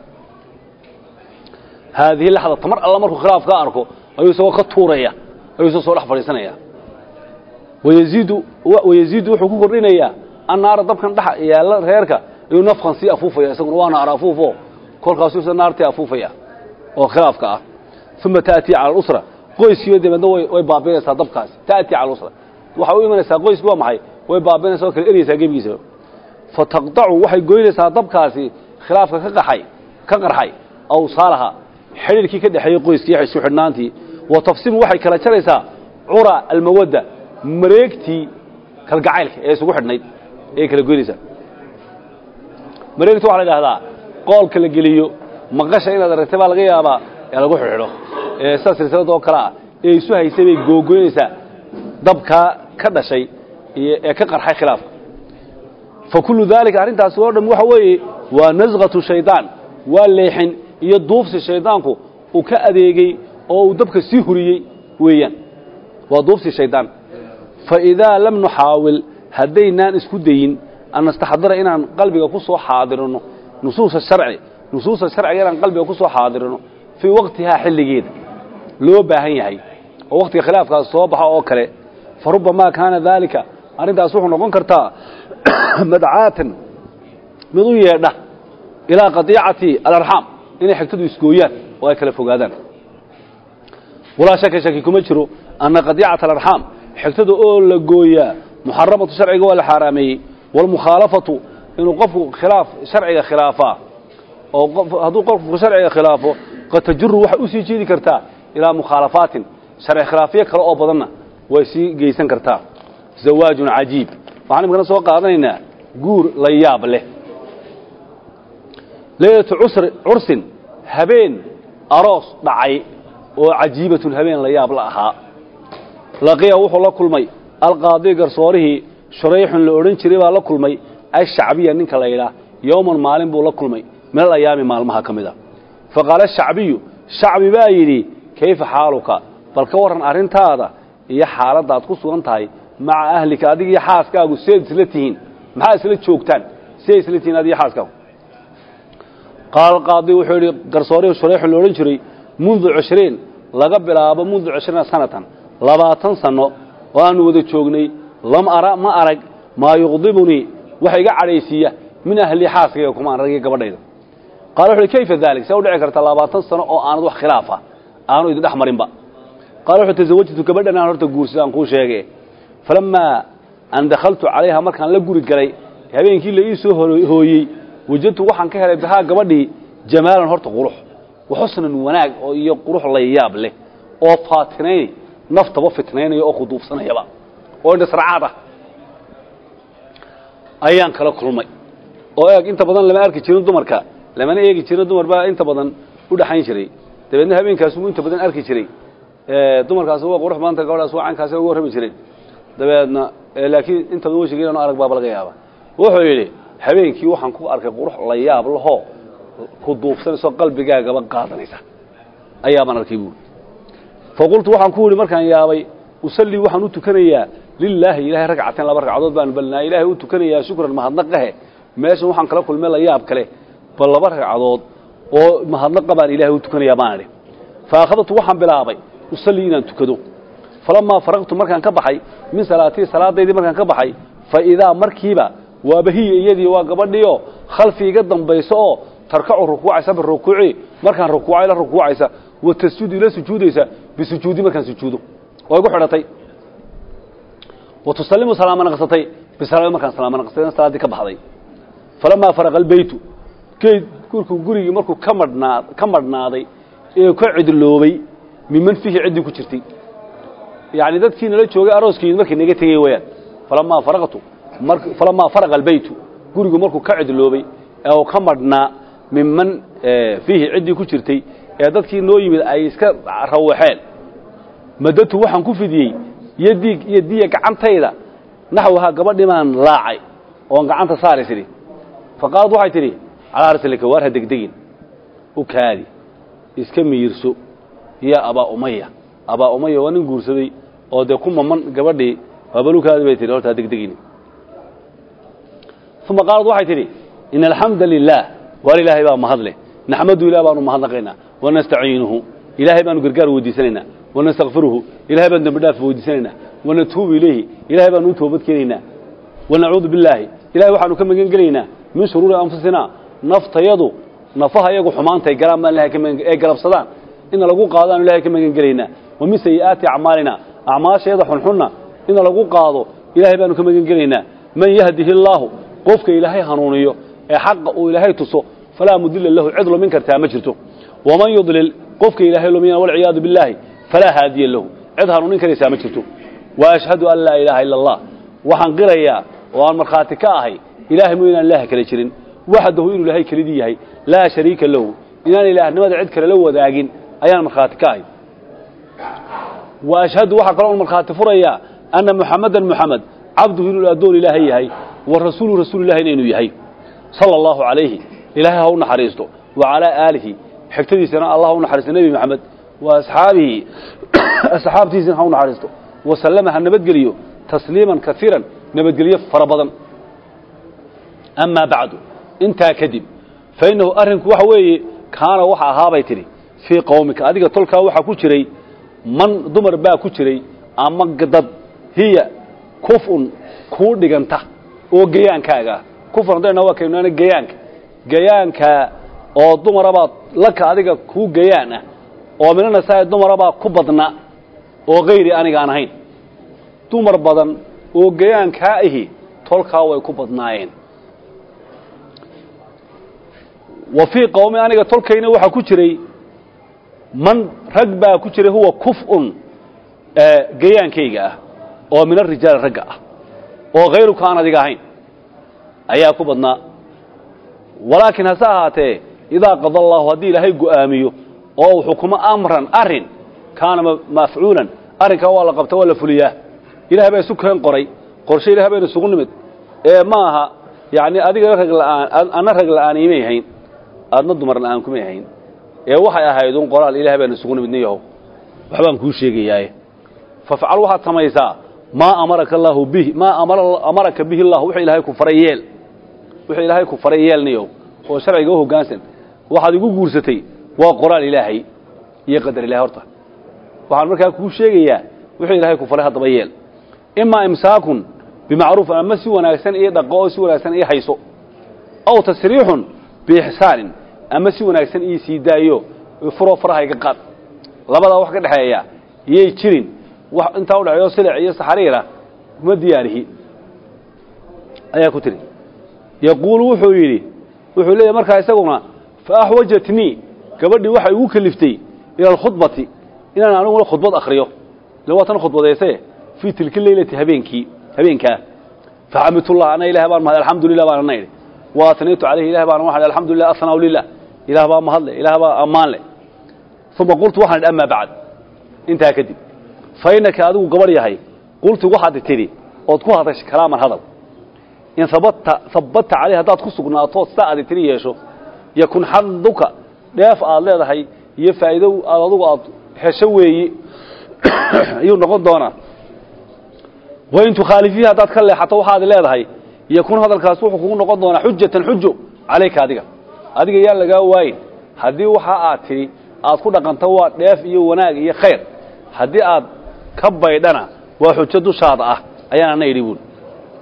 haadihi laxda tamar alla markuu khilaaf ka arko ayuu isagoo ka tuuraya ayuu isagoo soo dhex fadhiisanaya wayaziidu wayaziidu wuxuu ku kordhinayaa annaara dabkan dhex yaalla reerka ayuu nafkan sii afuufaya isaguna waa naar afuufo kolkaasuu isa naartii afuufaya oo khilaafka ah uma ta'tii cala alusra qoyskiiba dabeedna way way baabiinaysaa dabkaasi ta'tii cala alusra waxay u imanaysaa qoyski waa maxay way baabiinaysaa oo kala eraysaa gebigiisa fataqdacu waxay goynaysaa dabkaasi khilaafka ka qaxay ka qarxay awsaalaha xidhiirkii ka dhexeeyey qoyskii isku xidhnaantii wa tafsimu waxay kala jaraysaa cura almawadda mareegtii kalgacaylka ee isugu xidhnayd ayay kala goynaysaa mareegta waxaa la idhahdaa qoolka la geliyo maqasha inaad aragtay baa laga yaabaa ee lagu xidhxidho ee sida silsilada oo kale ah ee isu haysay bay googoynaysaa dabkaa ka dhashay ee ka qarxay khilaafka fa kullu daalika arrintaasi oo dham waxa weeye waa nasqatu shaydaan waa leexin iyo duufsi shaydaanku uu ka adeegay oo uu dabka sii huriyey weeyaan waa duufsi shaydaan fa idaa lam nuxaawil haddaynaan isku dayin an nastaxdira inaan qalbiga ku soo xaadirino nusuusa sharci nusuusa sharciga inaan qalbiga ku soo xaadirino fii waqtihaa xilligeeda loo baahan yahay oo waqtiga khilaafkaas soo baxa oo kale fa rubamaa kaana daalika arrintaas wuxuu noqon kartaa madcaatan mid u yeedha ilaa qadiicati alarxaam inay xigtadu isgooyaan oo ay kala fogaadaan walaa shaka shaki kuma jiro anna qadiicata alarxaam xigtada oo la gooyaa muxaramatu sharciga waa la xaaraameeyey waalmukhaalafatu inuu qofku khilaaf sharciga khilaafaa oo hadduu qofku sharciga khilaafo qad tajuru waxay usii jeedi kartaa ilaa mukhaalafaatin sharci khilaafyo kale oo badanna way sii geysan kartaa zawaajun cajiib waxaan imikana soo qaadanaynaa guur la yaab leh leylatu cursin habeen aroos dhacay oo cajiibatun habeen la yaab la ahaa laqiya wuxuu la kulmay alqaadi garsoorihii shurayxun la odhan jiray baa la kulmay ashacbiya ninka la yidhaah yowman maalin buu la kulmay min alayaami maalmaha ka mid a fa qaala ashacbiyu shacbi baa yidhi kayfa xaaluka bal ka warran arrintaada iyo xaaladdaad ku sugan tahay maca ahlika adiga iyo xaaskaagu seed isla tihiin maxaa isla joogtaan siday isla tihiin adiga xaaskaagu qaala alqaadi wuxuu yidhi garsoorihii shurayxun la odhan jiray mundu cishriin laga bilaabo mundu cishriina sanatan labaatan sanno oo aanu wada joognay lam ara ma arag maa yuqdibunii waxa iga cadhaysiiya min ahlii xaaskayga kuma aan ragii gabadhayda qaala wuxu uhi kayfa daalik see u dhici karta labaatan sano oo aanad wax khilaafa aanu idin dhex marinba qaala wuxuu tasawajtu gabadhan aan horta guursada aan kuu sheege falammaa an dakhaltu calayha markaan la guri galay habeenkii la ii soo hooyey wajadtu waxaan ka helay bihaa gabadhii jamaalan horta qurux waxusnan wanaag oo iyo qurux la yaab leh oo faatinayn naftaba fitnaynaya oo khuduufsanayaba oo indhasracaad ah ayaan kala kulmay oo eeg inta badan lama arki jirin dumarka lamana eegi jirin dumar baa inta badan u dhaxayn jiray dabeedna habeenkaasuu inta badan arki jiray dumarkaas waa qurux badanta gabadhaas waa caynkaasi uga warrami jireen dabeedna laakiin inta badan wejigeena arag baaba laga yaaba wuxuu yidhi habeenkii waxaan ku arkay qurux la yaab lahoo ku duubsanaysoo qalbigaagaba qaadanaysa ayaabaan arkay buuri faqultu waxaan ku yidhi markaan yaabay usallii waxaan u tukanayaa lilaahi ilahay ragcateen laba ragcadood baan balnaa ilaahay u tukanayaa shukran mahadnaqahe meeshan waxaan kala kulmay la yaab kale bal laba ragcadood oo mahadnaqa baan ilaahay u tukanayaa baan idhi fa akhadtu waxaan bilaabay usallii inaan tukado falamaa faraqtu markaan ka baxay min salaatii salaadaydii markaan ka baxay fa idaa markiiba waaba hiya iyadii waa gabadhiioo khalfi iga dambayso oo tarkacu rukuucaysa birukuuci markaan rukuucay la rukuucaysa wa tasjuudu ila sujuudaysa bisujuudi markaan sujuudo oo igu xidhatay wa tusallimu salaama naqsatay bisalaami markaan salaama naqsatay salaaddii ka baxday falamaa faraqa albeytu geed gurku gurigii markuu ka madhnaa ka madhnaaday ee ka cidloobay miman fiihi ciddii ku jirtay yacni dadkii nala joogay arooskii markii naga tegey wayaan falamaa faraqtu mar falamaa faraqa albeytu gurigu markuu ka cidloobay ee uu ka madhnaa miman fiihi ciddii ku jirtay ee dadkii noo yimid ay iska rawaxeen madatu waxaan ku fidiyey yadii yadiya gacantayda naxwahaa gabadhii baan laacay oon gacanta saari tidhi fa qaalad waxay tidhi calaa raslika waar ha degdegin u kaadi iska miyirso yaa abaa umaya abaa umaya waa nin guursaday oo dee ku maman gabadhii waabalukaadi bay tihi horta ha degdegin uma qaalad waxay tidhi ina alxamda lilaah waar ilaahay baa mahadleh naxmadu ilah baanu mahadnaqaynaa wanastaciinuhu ilaahay baanu gargaar weydiisanaynaa wanastakfiruhu ilahay baan dembi dhaaf weydiisanaynaa wanatuubu ilayhi ilahay baanu u toobad keenaynaa wanacuudu billaahi ilahay waxaanu ka magan gelaynaa min shuruuri anfusinaa naftayadu nafaha iyagu xumaantay galaan baan ilahay ka magan ee galabsadaan ina lagu qaadaanu ilahay ka magan gelaynaa wa min sayi'aati acmaalina acmaashayada xunxunna ina lagu qaado ilahay baanu ka magan gelaynaa man yahdihi allaahu qofka ilaahay hanuuniyo ee xaqa uu ilaahay tuso falaa mudila lahu cid lumin kartaa ma jirto waman yudlil qofka ilaahay lumiyana walciyaadu billaahi falaa haadiya lahu cid hanuunin karaysaa ma jirto wa ashhadu an laa ilaaha ila allah waxaan qirayaa oo aan markhaati ka ahay ilahay mu inaan ilaah kale jirin waxdahu inuu ilaahay kelidii yahay laa shariika lahu inaan ilaahnimada cid kale la wadaagin ayaan markhaati ka ahay wa ashhadu waxaa kaloo markhaati furayaa anna muxamadan muxamed cabduhu inuu addoon ilaahay yahay wa rasuulu rasuulilahina inuu yahay sala allahu calayhi ilaahay ha u naxariisto wa calaa aalihi xigtadiisana allah u naxariisto nebi maxamed wa asxaabihi asxaabtiisina ha u naxariisto wasallama ha nabadgeliyo tasliiman kaiiran nabadgelyo fara badan amaa bacdu intaa kadib fa innahu arrinku waxa weeye kaana waxa ahaabay tidhi fii qowmika adiga tolkaa waxaa ku jiray man dumar baa ku jiray ama dad hiya kufun kuu dhiganta oo gayaankaaga ah kufun haddayna waa kaynuana gayaanka gayaanka oo dumarabaa laka adiga kuu gayaan ah oo minanasaa dumarabaa ku badna oo kayri aniga aan ahayn dumar badan oo gayaankaa ahi tolkaa way ku badnaayeen wa fii qowmi aniga tolkayna waxaa ku jiray man rag baa ku jiray huwa kuf'un gayaankayga ah oo min arijaali ragga ah oo khayruka aan adiga ahayn ayaa ku badnaa walaakiin hase ahaatee idaa qada allaahu haddii ilaahay go'aamiyo oo uu xukumo amran arrin kaana mafcuulan arrinkaa waa la qabta waa la fuliyaa ilahay baa isu keen qoray qorshe ilahay baynu isugu nimid ee ma aha yacni adiga rag la'aan anna rag la'aan imay hayn aadna dumar la'aan kumay hayn ee waxay ahayd un qoraal ilahay baynu isugu nimid nin yahow waxbaan kuu sheegayaaye fafcal waxaad samaysaa maa amaraka allaahu bihi maa amaraka bihi allah wuxuu ilaahay ku faray yeel wuxuu ilaahay ku faray yeel niyow oo sharciga u hoggaansan waxaad igu guursatay waa qoraal ilaahay iyo qadar ilahay horta waxaan markaa kuu sheegayaa wuxuu ilaahay ku faray haddaba yeel imaa imsaakun bimacruufin ama si wanaagsan ii dhaqo oo si wanaagsan ii hayso aw tasriixun biixsaanin ama si wanaagsan ii sii daayo furoo faraha iga qaad labadaa wax ka dhexeeya iyay jirin wax intaa udhexeeyo silic iyo saxariira kuma diyaarihi ayaa ku tiri yaquulu wuxuu yidhi wuxuu leeyahy markaa isaguna fa axwajatnii gabadhii waxay igu keliftay ila alkhudbati inaan aniguna khudbad akhriyo ila waa tan khudbadayse fii tilka leylati habeenkii habeenkaa faxamidullah ana ilahay baan mahad alxamdulilah baan ana idhi wa atnaytu calayhi ilahay baan waxaan alxamdulilah asnaa lilah ilaah baa mahadle ilaah baa ammaan leh uma qultu waxaan idhi amaa bacd intaa kadib fa innaka adigu gabadh yahay qultu waxaad tidhi ood ku hadashay kalaaman hadal in habata habata caleyh haddaad ku sugnaato sidaa aad tiri yeesho yakun xaduka dheef aad leedahay iyo faa'iido aad adugu aad hesho weeye ayuu noqon doonaa wain tukhaalifiihi haddaad ka leexato waxaad leedahay yakun hadalkaas wuxuu kugu noqon doonaa xujatan xujo calayka adiga adiga yaan lagaa waayin haddii waxa aad tidhi aad ku dhaqanto waa dheef iyo wanaag iyo khayr haddii aad ka baydhana waa xujo dushaada ah ayaan ana idhi buuli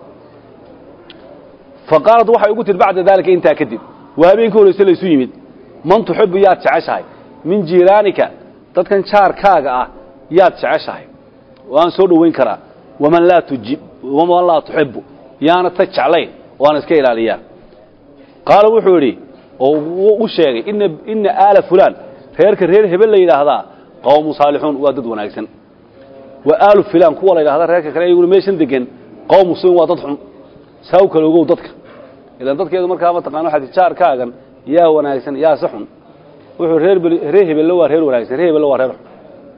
fa qaalad waxay ugu tihi bacda daalika intaa kadib waa habeenkii horeyse laysu yimid man tuxibu yaad jeceshahay min jiiraanika dadkan jaarkaaga ah yaad jeceshahay waan soo dhoweyn karaa waman laa tujib waman laa tuxibu yaana ta jeclayn waan iska ilaaliyaa qaala wuxuu yidhi oo u sheegay ina ina aala fulaan reerka reer hebel la yidhaahdaa qawmu saalixuun waa dad wanaagsan wa aalu filaan kuwa la yidhahda reerka kale iyaguna meeshan degan qawmu suin waa dad xun saa u kala ogow dadka ilaan dadkeedu markaa mataqana waxaa ti jaarkaagan yaa wanaagsan yaa si xun wuxuu reer reer hebelle waa reer wanaagsan reer hebelle waa reer xun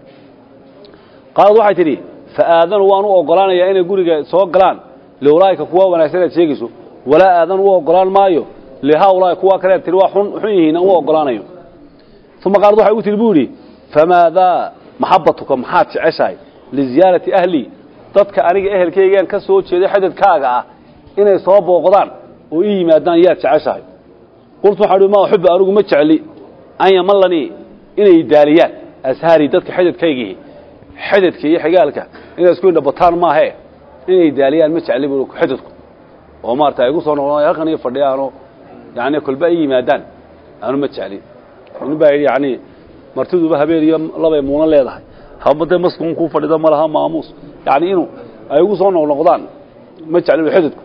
qaalad waxay tidhi fa aadanu waan u ogolaanayaa inay guriga soo galaan liulaa'ika kuwa wanaagsan aad sheegayso walaa aadan u ogolaan maayo lihaulaai kuwa kale tii waa xun xun yihiin aan u ogolaanayo uma qaalad waxay ugu tihi bu yidhi famaadaa maxabatuka maxaad jeceshahay liziyaarati ahlii dadka aniga ehelkaygaan ka soo jeeday xadadkaaga ah inay soo booqdaan oo ii yimaadaan yaad jeceshahay qultu waxaan uhi ma uxibu anigu ma jecli an yamallanii inay daaliyaan ashaarii dadka xadadkaygii xadadka iyo xigaalka inay isku indhabataan maahe inay daaliyaan ma jecli bu xadadku oo maarata ay igu soo noqdaan halkan iyo fadhiyaanoo yani kolba ay yimaadaan aanu ma jecli nin baa yidhi yani martiduba habeen iyo labay muuna leedahay haba dee maskuun kuu fadhida ma laha maamuus yani inuu ay igu soo noqnoqdaan ma jecli xadadku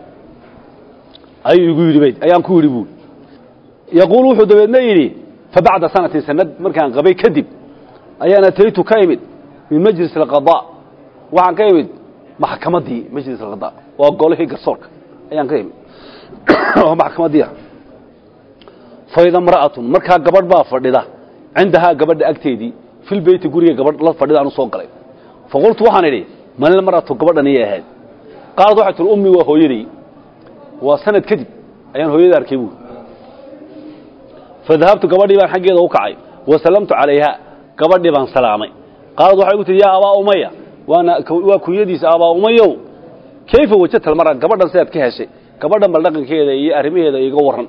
ayuu igu yidhi ayaan ku yidhi buuli yaquul wuxuu dabeedna yidhi fa bacda sanatin sanad markaan qabay kadib ayaan ataytu ka imid min majlis alqadaa waxaan ka imid maxkamaddii majlis alqadaa waa golihii garsoorka ayaan ka imid oo maxkamaddii ah faida mra'atun markaa gabadh baa fadhida cindahaa gabadha agteedii fil beyti guriga gabadh la fadhida aan u soo galay faqultu waxaan idhi manil mar'atu gabadhan iyay ahayd qaalad waxay tihi ummi waa hooyaday waa sanad kadib ayaan hooyada arkay buuri fadahabtu gabadhii baan xaggeeda u kacay wasallamtu calayha gabadhii baan salaamay qaalad waxay gu tihi yaa abaa umaya waana waa kunyadiisa abaa umayow kayfa wajadta almara gabadhan sidaad ka heshay gabadhan bal dhaqankeeda iyo arrimaheeda iga warran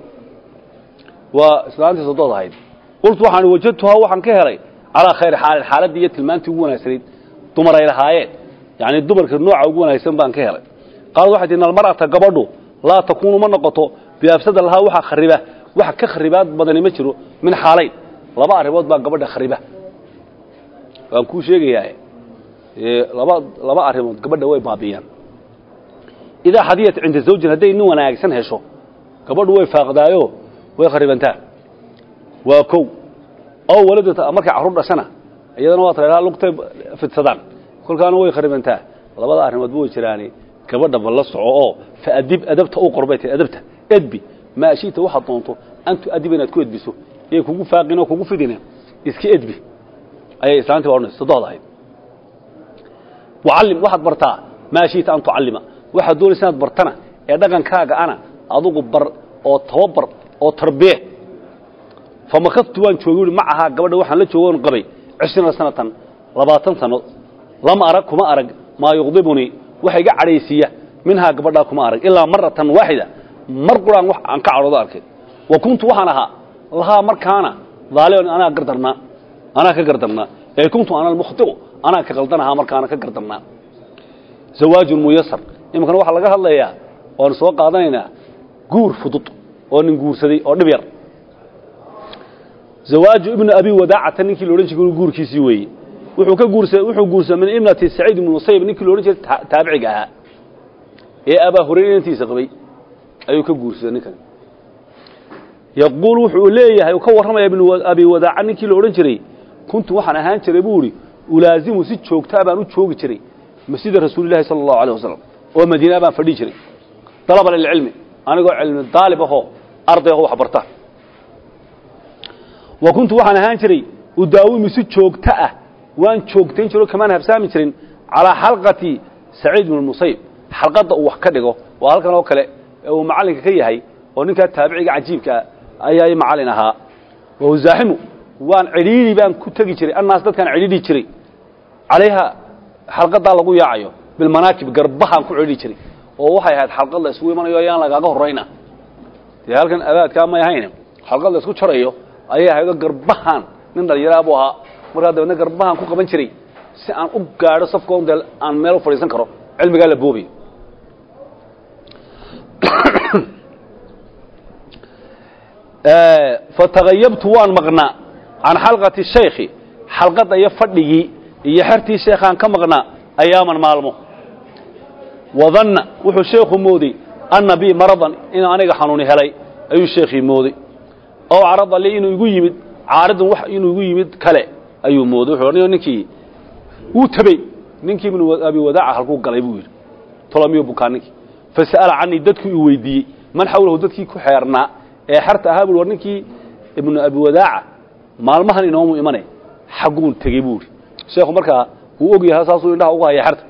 waa islaantii sodood ahayd qultu waxaan wajadtuhaa waxaan ka helay calaa khayri xaalin xaaladdii iyo tilmaantii ugu wanaagsanayd dumar ay lahaayeen yacni dumarka nooca ugu wanaagsan baan ka helay qaalad waxay tihi almar'ata gabadhu laa takuunu ma noqoto biafsada lahaa waxa khariba waxa ka kharibaad badani ma jiro min xaalayn laba arrimood baa gabadha khariba waan kuu sheegayaa laba laba arrimood gabadha way baabiyaan idaa hadiyat cinda zawjin hadday nin wanaagsan hesho gabadhu way faaqdaayo way kharibantaa waa kow oo waladata markay carruur dhashana iyadana waa taleelaa lugtay fidsadaan kolkaana way kharibantaa labada arrimoodba way jiraani gabadha ba la soco oo faadib adabta u qorbay tahay adabta edbi maa shiita waxaad doonto an tu'adiba inaad ku edbiso iyay kugu faaqin oo kugu fidine iska edbi ayay islaantii baa odhanaysa sodood ahayd wacallim waxaad bartaa maa shiita an tucallima waxaad doonaysa inaad bartana ee dhaqankaaga ana adugu bar oo tababar oo tarbiye famakadtu waan joogay ui macahaa gabadha waxaan la jooga on qabay cishriina sanatan labaatan sano lam arag kuma arag maa yuqdibunii waxa iga cadhaysiiya minhaa gabadhaa kuma arag ilaa maratan waaxida mar quraan wax aan ka cadhoodo arkay wa kuntu waxaan ahaa lahaa markaana daaliman anaa gardarnaa anaa ka gardarnaa ee kuntu ana almukhtiu anaa ka qaldanahaa markaana ka gardarnaa zawaajun muyasar iminkana waxaa laga hadlayaa oanu soo qaadanaynaa guur fudud oo nin guursaday oo dhib yar zawaaju ibnu abi wadaacata ninkii laodhan jiray guurkiisii weeye wuxuu ka guursa wuxuu guursaday min ibnati saciid ibnu musayib ninkii laodhan jiray taabiciga ahaa ee abaa hurayra inantiisa qabay ayuu ka guursaday ninkan yaquul wuxuu leeyahay uu ka warramaya ibnu abi wadaaca ninkii la odhan jiray kuntu waxaan ahaan jiray buu idhi ulaazimu si joogtaa baan u joogi jiray masjida rasuulillahi sala allahu alay wasalam oo madiina baan fadhi jiray dalaba lilcilmi anigoo cilmi daalib ahoo arday ahoo wax barta wa kuntu waxaan ahaan jiray udaawimu si joogto ah waan joogtayn jiro kamaan habsaami jirin calaa xalqati saciid ibnu musayib xalqadda uu wax ka dhigo waa halkan oo kale ee uu macallinka ka yahay oo ninkaa taabiciga cajiibkaa ayaa i macallin ahaa wawsaaximu waan cidhiidhi baan ku tegi jiray annaas dadkaan cidhiidhi jiray calayha xalqadaa lagu yaacayo bilmanaakib garbahaan ku cidhiidhi jiray oo waxay ahayd xalqad la isugu imanayo ayaan lagaaga horrayna dee halkan abaadkaa may ahayn xalqad la isku jarayo ayay ahaydoo garbahaan nin dhallinyaraa buu ahaa markaa dabeedna garbahaan ku qaban jiray si aan u gaadho safkoon dee aan meel u fadhiisan karo cilmigaa la boobayo fatagayabtu waan maqnaa can xalqati shaykhi xalqadda iyo fadhigii iyo xertii sheekhaan ka maqnaa ayaaman maalmo wadanna wuxuu sheekhu mooday anna bii maradan inuu aniga xanuuni helay ayuu sheekhii mooday ow carada li inuu igu yimid caaridun wax inuu igu yimid kale ayuu mooday wuxuu odhanayo ninkii wuu tabey ninkii ibnu abi wadaaca halkuu galay buu yidhi tolomiyo bukaa ninkii fasa'ala canii dadkuu i weydiiyey man xawlahu dadkii ku xeernaa ee xerta ahaa bui war ninkii ibnu abi wadaaca maalmahan inoomu imane xagguun tegey buu idhi sheekhu markaa wuu og yahay saasuu indhaha ugu haya xerta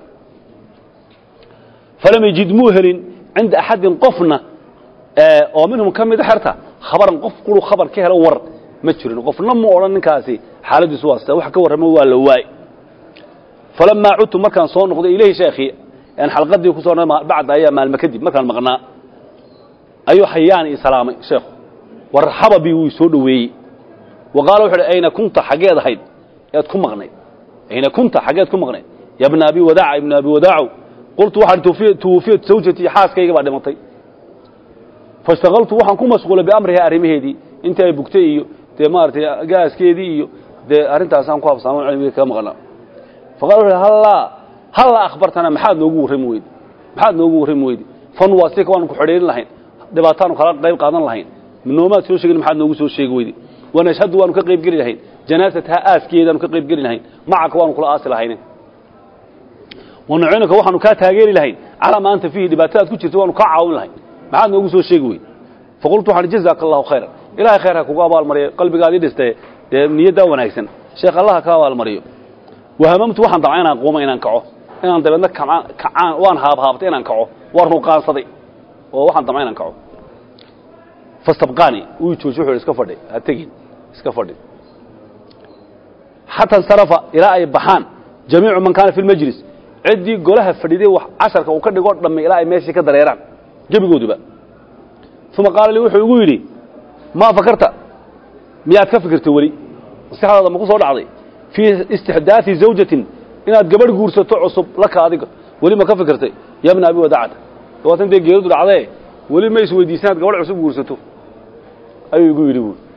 falam yajid muu helin cinda axadin qofna oo minhum ka mida xerta khabaran qof quru khabar ka helo war ma jirin qofna mu odhan ninkaasi xaaladiisu waa sita wax ka warramo waa la waay falamaa cudtu markaan soo noqday ilayhi sheekhii aan xalqadii ku soo noqday bacda ayaa maalmo kadib markaan maqnaa ayuu xayaan ii salaamay sheekhu warxaba bi wuu soo dhoweeyey wa qaala wuxu uhi ayna kunta xaggeed ahayd ead ku maqnayd ayna kunta xaggeed ku maqnayd ya bna abi wadaaca ibna abi wadaacow qultu waxaan tuwufiyat zawjatii xaaskayga baa dhimatay faishtakaltu waxaan ku mashquulay biamriha arrimaheedii intii ay bugtay iyo dee maaragtay gaaskeedii iyo dee arrintaasaan ku habsaamo cilmiga kaga maqnaa faqala wuxu hallaa hallaa akhbartana maxaad noogu warrami weydi maxaad noogu warrami weydi fanwaasika waanu ku xidhiirin lahayn dhibaataanu kala qayb qaadan lahayn noomaad soo sheegin maxaad noogu soo sheegi weydi wanashhadu waanu ka qayb geli lahayn janaasataha aaskeedaanu ka qayb geli lahayn macaka waanu kula aasi lahayne wanucinuka waxaanu kaa taageeri lahayn calaa ma anta fiihi dhibaatadaad ku jirta waanu kaa caawin lahayn maxaad noogu soo sheegi weydi faqultu waxaan jazaaka allahu khayran ilahay khayr ha kugu abaalmariyo qalbigaadii dhistee dee niyaddaa wanaagsan sheekh allah ka abaalmariyo wahamamtu waxaan damca inaan quuma inaan kaco inaan dabeedna kacaan waan haabhaabtay inaan kaco waan ruqaansaday oo waxaan damca inaan kaco fastabqaani wuu jooji wuxuu iska fadhi ha tegin iska fadhi xata insarafa ilaa ay baxaan jamiicu man kaana fi lmajlis ciddii golaha fadhiday wax casharka uu ka dhigoo dhamme ilaa ay meeshii ka dareeraan gebigooduba uma qaala lii wuxuu igu yidhi maa fakarta miyaad ka fikirtay weli maskaxdaada ma ku soo dhacday fii istixdaai zawjatin inaad gabadh guursato cusub laka adiga weli ma ka fikirtay ya bna abi wadacata dabaatan dee geeridu dhacdee weli ma isweydiisa inaad gabadh cusub guursato ayuu igu yidhi buui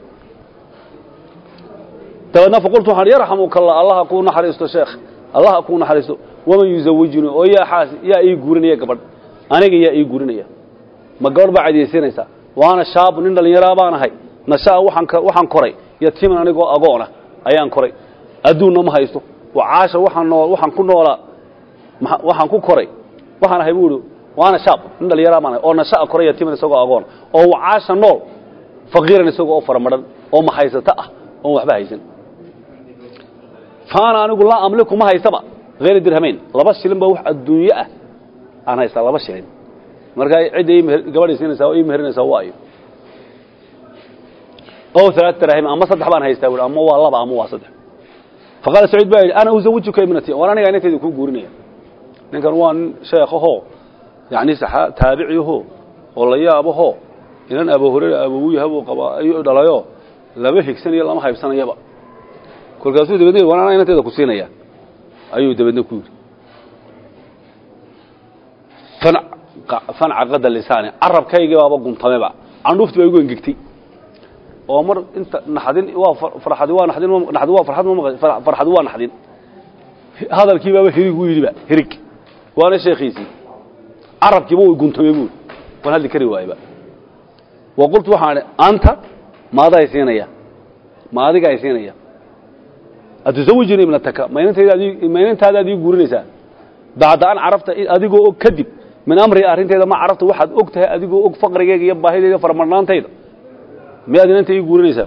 dabeedna faqultu waxaan yarxamuka allah allaha kuu naxariisto sheekh allaha kuu naxariisto waman yuzawijuni oo yaa xaas yaa ii guurinaya gabadh aniga yaa ii guurinaya ma gabadh baa cadiyaysanaysaa waana shaabu nin dhallinyaraa baan ahay nashaa waxaan waxaan koray yatiiman anigoo agoona ayaan koray adduunna ma haysto wacaasha waxaan noo waxaan ku noolaa waxaan ku koray waxaan ahay buu ihi waana shaab nin dhallinyaraa baan ahay oo nashaa koray yatiiman isagoo agoona oo wacaasha nool faqiiran isagoo oo faramadhan oo mahaysato ah oon waxba haysan faana anigu laa amliku ma haysaba hayra dirhamayn laba shilin ba wax adduunyo ah aan haystaa laba shilin markaa cidda gabadhay siinaysaa oo ii meherinaysaa waayo o alaat dirahim ama saddex baan haystaa buui ama waa laba ama waa saddex faqaala saciid baa yidhi ana uzawijuka ibnati war aniga inantayda kuu guurinaya ninkan waa nin sheekahoo yani taabiciho oo la yaabaho inan abu hurayra abowuyahabuu qabaa ayuu dhalayo lama higsanayo lama haybsanayaba kolkaasuu dabeedna war anaa inantayda ku siinaya ayuu dabeedna ku yidhi fancaqada lisaani carabkaygii baaba guntameba candhuufti baa igu engegtay oo mar inta naxdin waa farxadi waa naxdin naxdi waa farxad ma farxadi waa naxdin hadalkii baaba hirig u yidhiba hirig waana sheekhiisii carabkiiba way guntamay buuri waan hadli kari waayeba wa qultu waxaan idhi anta maada ay siinaya ma adiga ay siinaya atuzawijini ibnataka maynantaada ad ii guurinaysaa bacda an carafta adigoo og kadib min amri arrinteeda ma carafta waxaad og tahay adigoo og faqrigeyga iyo baahideyda faramadhnaantayda miyaad inanta ii guurinaysaa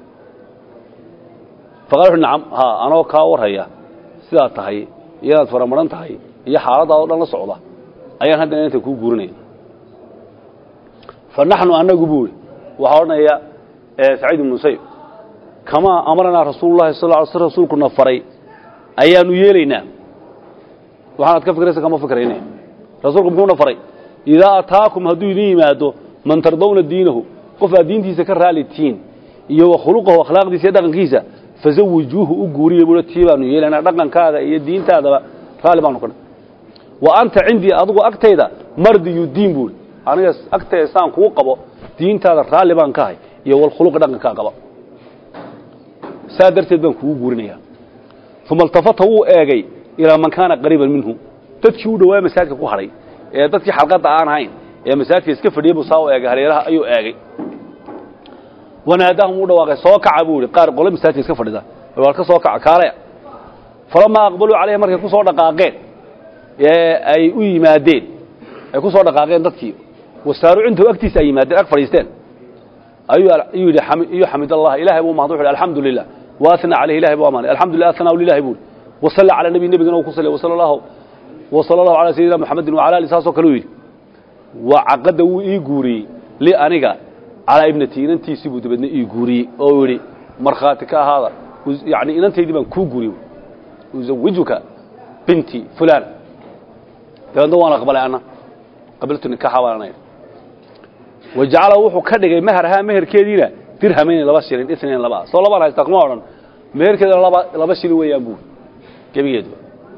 faqala wuxu nacam haa anoo kaa warhaya sidaad tahay iyo inaad faramadhan tahay iyo xaaladaada o dhan la socda ayaan hadda inanta kuu guurinaya fa naxnu annagu buu ihi waxaa odhanaya saciid ibnu musayib kamaa amaranaa rasuululahi sal ly sl rasuulkuna faray ayaanu yeelaynaa waxaanaad ka fikraysa kama fikrayne rasuulku muxuuna faray idaa ataakum hadduu idin yimaado man tardawna diinahu qof aad diintiisa ka raali tihiin iyo wa khuluqahu akhlaaqdiisa iyo dhaqankiisa fazawijuuhu u guuriya buuha tii baanu yeelaynaa dhaqankaaga iyo diintaadaba raalli baanu kadha wa anta cindii adigu agtayda mardiyu diin buuhi aniga agtayda saan kuu qabo diintaada raalli baan ka hay iyo walkhuluqa dhaqankaa qaba saa darteed baan kugu guurinayaa uma altafata wuu eegay ilaa man kaana qariiban minhu dadkii u dhawaa masaajidka ku hadhay ee dadkii xalqadda aan ahayn ee masaajidka iska fadhiyay buu saa u eegay hareeraha ayuu eegay wanaadaahum u dhawaaqay soo kaca buu yihi qaar qole masaajidka iska fadhida war ka soo kaca kaalaya falamaa aqbaluu calayhi markay ku soo dhaqaaqeen ee ay u yimaadeen ay ku soo dhaqaaqeen dadkii wasaaru cintahu agtiisa ay yimaadeen ag fadhiisteen ayuu ayuu yidhi iyo xamid allah ilahay buu mahad wuxu yidhi alxamdu lilah waasna calayhi ilahay buu amaanay alxamdulillah asnaa lilahi buu wasalla cala nabi nebigana uu ku sallay wasala allahu wasala allahu calaa sayidina muxamedin wacala ali saasoo kale u yidhi waa caqadda wuu ii guuriyey li aniga calaa ibnati inantiisii buu dabeedna ii guuriyey oo yidhi markhaati ka ahaada yani inantaydii baan kuu guuriyey uzawijuka binti fulan dabeedna waan aqbalay anna qabiltu nikaxa baan anay wajacala wuxuu ka dhigay meherhaa meherkeediina dirhamayn laba shilin isnayn laba soo labaan haystaa kuma odhan meherkeedana laba laba shilin weeyaan buuri gebigeedu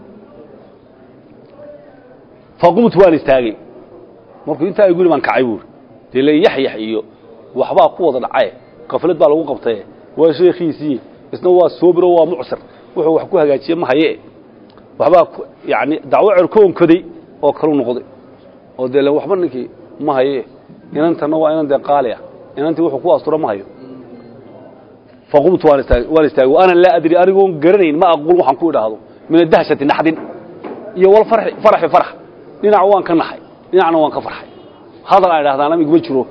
faqumtu waan istaagay markuu intaa ay guri baan kacay buuri dee le yaxyax iyo waxbaa ku wada dhacaye qaflad baa lagu qabtaye waa sheekhiisii isna waa soobiro waa mucsir wuxuu wax ku hagaajiye ma haye waxbaa yani dacwo cerkoonkoday oo kalu noqday oo dee waxba ninkii ma haye inantanna waa inan dee qaali ah inantii wuxuu ku astura ma hayo faqumtu waan istaagay waan istaagay ana laa adri anigoon garanayn ma aqul waxaan ku idhaahdo min adahshati naxdin iyo wal farxi faraxi farax dhinac waan ka naxay dhinacna waan ka farxay hadal aan idhahdaana iguma jiro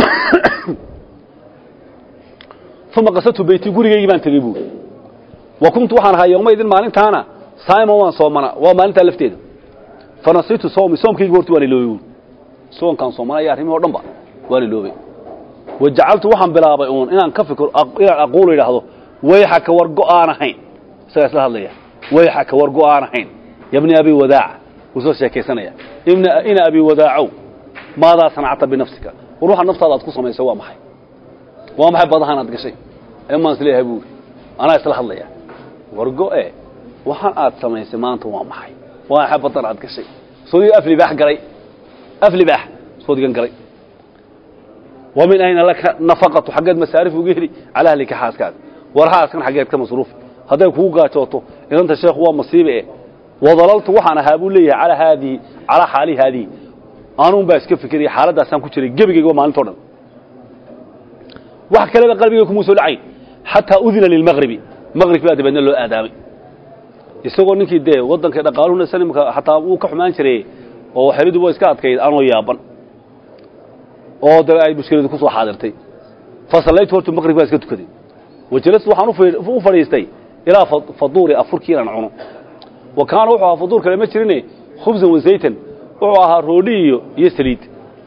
uma qasadtu beyti gurigaygii baan tegey buuri wa kuntu waxaan ahaa yowmaydin maalintaana saa'ima waan soomana waa maalintaa lafteeda fanasiitu sawmi soomkaygi horta waan iloobay buuri soonkaan soomana iyo arrimihi o dhan ba waan iloobay wajacaltu waxaan bilaabay uun inaan ka fikiro inaan aquulu idhaahdo wayxaka war go'aan ahayn isagaa isla hadlaya wayxaka war go'aan ahayn yabni abi wadaaca wuu soo sheekaysanaya ina abi wadaacow maadaa sanacta binafsika war waxa naftaada aad ku samaysay waa maxay waa maxay badahan aad gashay emaan isleeyahay buuri anaa isla hadlaya war go'e waxaan aad samaysay maanta waa maxay waa maxay badan aad gashay soodiga aflibaax galay aflibaax soodigan galay wa min ayna laka nafaqatu xaggeed masaarif uga heli calaa ahlika xaaskaada war xaaskan xaggeed ka masruufi hadday kugu gaajooto inanta sheekhu waa masiibe e wadalaltu waxaan ahaa buu leeyahay calaa haadihi calaa xaali haadihi anuun baa iska fikiraya xaaladdaasaan ku jiray gebigayga waa maalinto dhan wax kaleba qalbigay kumuu soo dhacayn xataa udina lilmaqribi maqrib baa dabeedna loo aadaamay isagoo ninkii dee waddanka dhaqaaluhuna sanimka xataa wuu ka xumaan jiray oo xelidu waa iska adkayd anoo yaaban oo da ay mushkiladu ku soo xaadirtay fasallaytu hortu maqrib baa iska tukaday wajalastu waxaan u fadhiistay ilaa faduuri afurkii inaan cuno wa kaana wuxuu ahaa faduur kale ma jirine khubsan wasaytan wuxuu ahaa roodhi iyo iyo saliid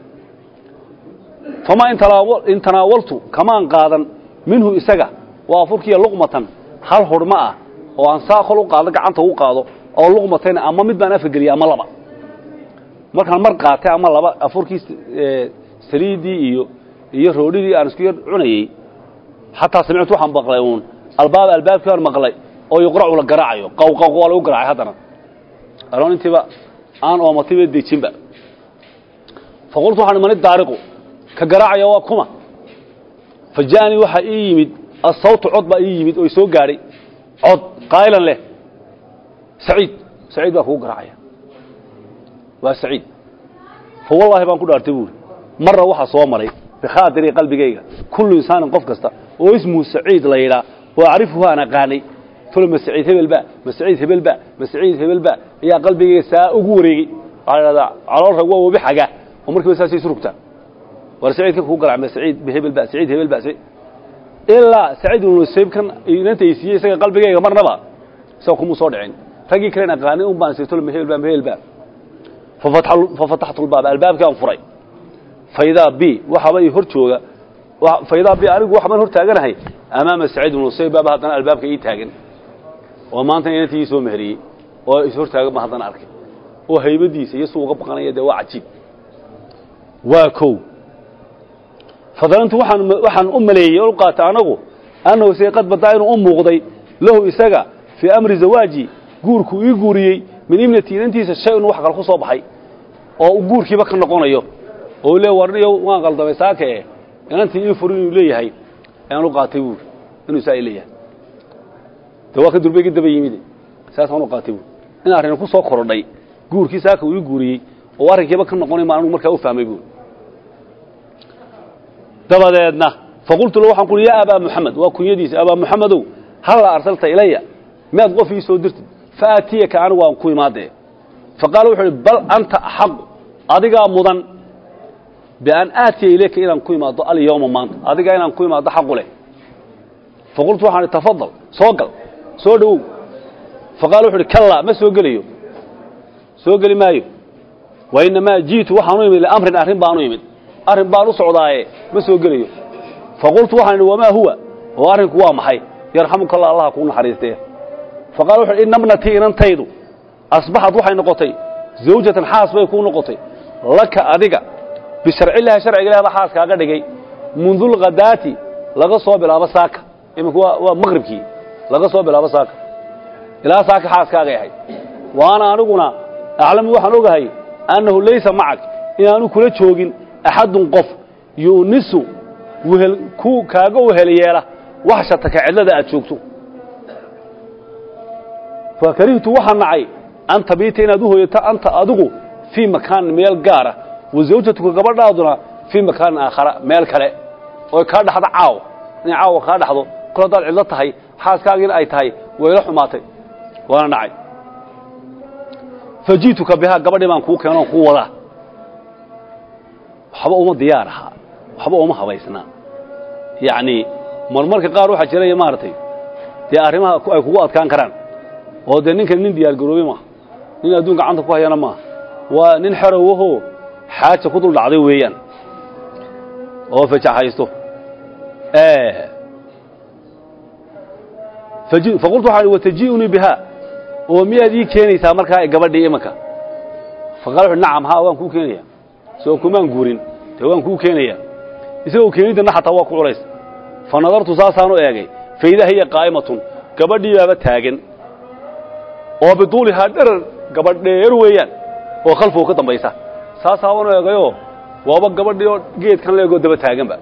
famaa in tanaawaltu kamaan qaadan minhu isaga waa afurkiiya luqmatan hal hurhma ah oo aan saa kol u qaado gacanta u qaado oo luqmatayna ama mid baan afka geliyay ama laba markaan mar qaatay ama laba afurkii saliiddii iyo iyo roodhidii aan isku yar cunayey xataa samictu waxaan maqlay uun albaaba albaabkii aan maqlay oo yuqracu la garaacayo qawqaw waa lagu garaacay haddana anoon intiiba aan oomatiba dejinba faqultu waxaan mani daariqu ka garaacaya waa kuma fa ja'anii waxaa ii yimid asawtu cod baa ii yimid oo soo gaadhay cod qaa'ilan leh saciid saciid baa kugu garaacaya waa saciid fa wallaahi baan ku dhaartay buuri marna waxaa soo maray bikhaadiri qalbigayga kullu insaanin qof kasta oo ismuhu saciid la yidhaa oo acrifuhu aan aqaanay tolo ma saciid hebelba ma saciid hebelba ma saciid hebelba ayaa qalbigayga saa ugu wareegey waxaa la dhahdaa calool rag waa webi xaga oo markiiba saasay surugtaa war saciidka kugu garac ma saciid hebelba saciid hebelba ilaa saciid ibnu saybkan inanta ay siiyey isaga qalbigayga marnaba isaga kumuu soo dhicin raggii kalen aqaanay un baan sirtolo ma hebelba ma hebelba fafataxtu lbaaba albaabkii aan furay faydaa b waxaaba i hor jooga faydaa b anigu waxbaan hor taaganahay amaama saciid ibnu musayib baaba haddana albaabka ii taagan oo maanta inantii ii soo meheriyey oo is hor taagan baan haddana arkay oo haybadiisa iyo suu uga baqanaya dee waa cajiib waa kow fadalantu waxaan waxaan u maleeyey o u qaatay anagu annahu se qad badaa inuu u muuqday lahu isaga fii amri zawaaji guurku ii guuriyey min ibnati inantiisa shay un wax kale ku soo baxay oo guurkiiba ka noqonayo oo le warniyo waan qaldamay saake e inantii ii fur inuu leeyahay ayaan u qaatay buuri inuu saa leeyahay de waa ka durbay ka daba yimid saasaan u qaatay buuri in arrin ku soo korodhay guurkii saaka uu ii guuriyey oo arrinkiiba ka noqonay ma anugu markaa u fahmay buuri dabadeedna faqultu lahu waxaan ku uhi yaa abaa muxamed waa kunyadiisa abaa muxamedow halla arsalta ilaya miyaad qof ii soo dirtid faatiyaka anigu aan ku imaadee faqaala wuxuu ihi bal anta axaqu adigaa mudan bian aatiya ilayka inaan ku imaado alyawma maanta adigaa inaan ku imaado xaqu leh faqultu waxaan ihi tafadal soo gal soo dhowow faqaala wuxu uhi kallaa ma soo gelayo soo geli maayo wa inamaa ji'tu waxaan u imid liamrin arrin baan u imid arrin baan u socdaaye ma soo gelayo faqultu waxaan idhi wamaa huwa oo arrinku waa maxay yarxamuka allah allaha kuu naxariistee faqala wuxu uhi inna bnatii inantaydu asbaxad waxay noqotay zawjatan xaas bay kuu noqotay laka adiga bisharcillahi sharciga ilahi baa xaas kaaga dhigay mundulkhadaati laga soo bilaabo saaka iminku waa waa maqribkii laga soo bilaabo saaka ilaa saaka xaaskaagay ahayd waana aniguna aclamu waxaan ogahay annahu laysa macak inaanu kula joogin axadun qof yu'nisu wehel ku kaaga wehel yeela waxshataka cidlada aad joogto fa karihtu waxaa nacay an tabiita inaad u hoyato anta adigu fii makaanin meel gaara wa zawjatuka gabadhaaduna fii makaanin aakhara meel kale oy kaa dhaxdo caaw inay caawa kaa dhaxdo kol haddaad cidlo tahay xaaskaagiina ay tahay wayla xumaatay waana nacay fa ji'tuka bihaa gabadhii baan kuu keenoon kuu wadaa waxba uma diyaar ahaa waxba uma habaysnaa yacni marmarka qaar waxaa jiraya maaragtay dee arrimaha ay kugu adkaan karaan oo dee ninkan nin diyaar garoobey maaha nin adduun gacanta ku hayana maaha waa nin xerowahoo xaaja ku dul dhacday weeyaan oo fajaxaysto faqultu waxaan wataji'unii bihaa oo miyaad ii keenaysaa markaa gabadhii imanka faqala wuxu nacam haa waan kuu keenaya soo kumaan guurin dee waan kuu keenaya isagoo keenidana xataa waa ku culays fa nadartu saasaanu eegay faidaa hiya qaa'imatun gabadhii baaba taagan oo biduulihaa dherar gabadh dheer weeyaan oo khalfow ka dambaysa saasaabanu eegayoo waaba gabadhii oo geedkan leegoo daba taaganba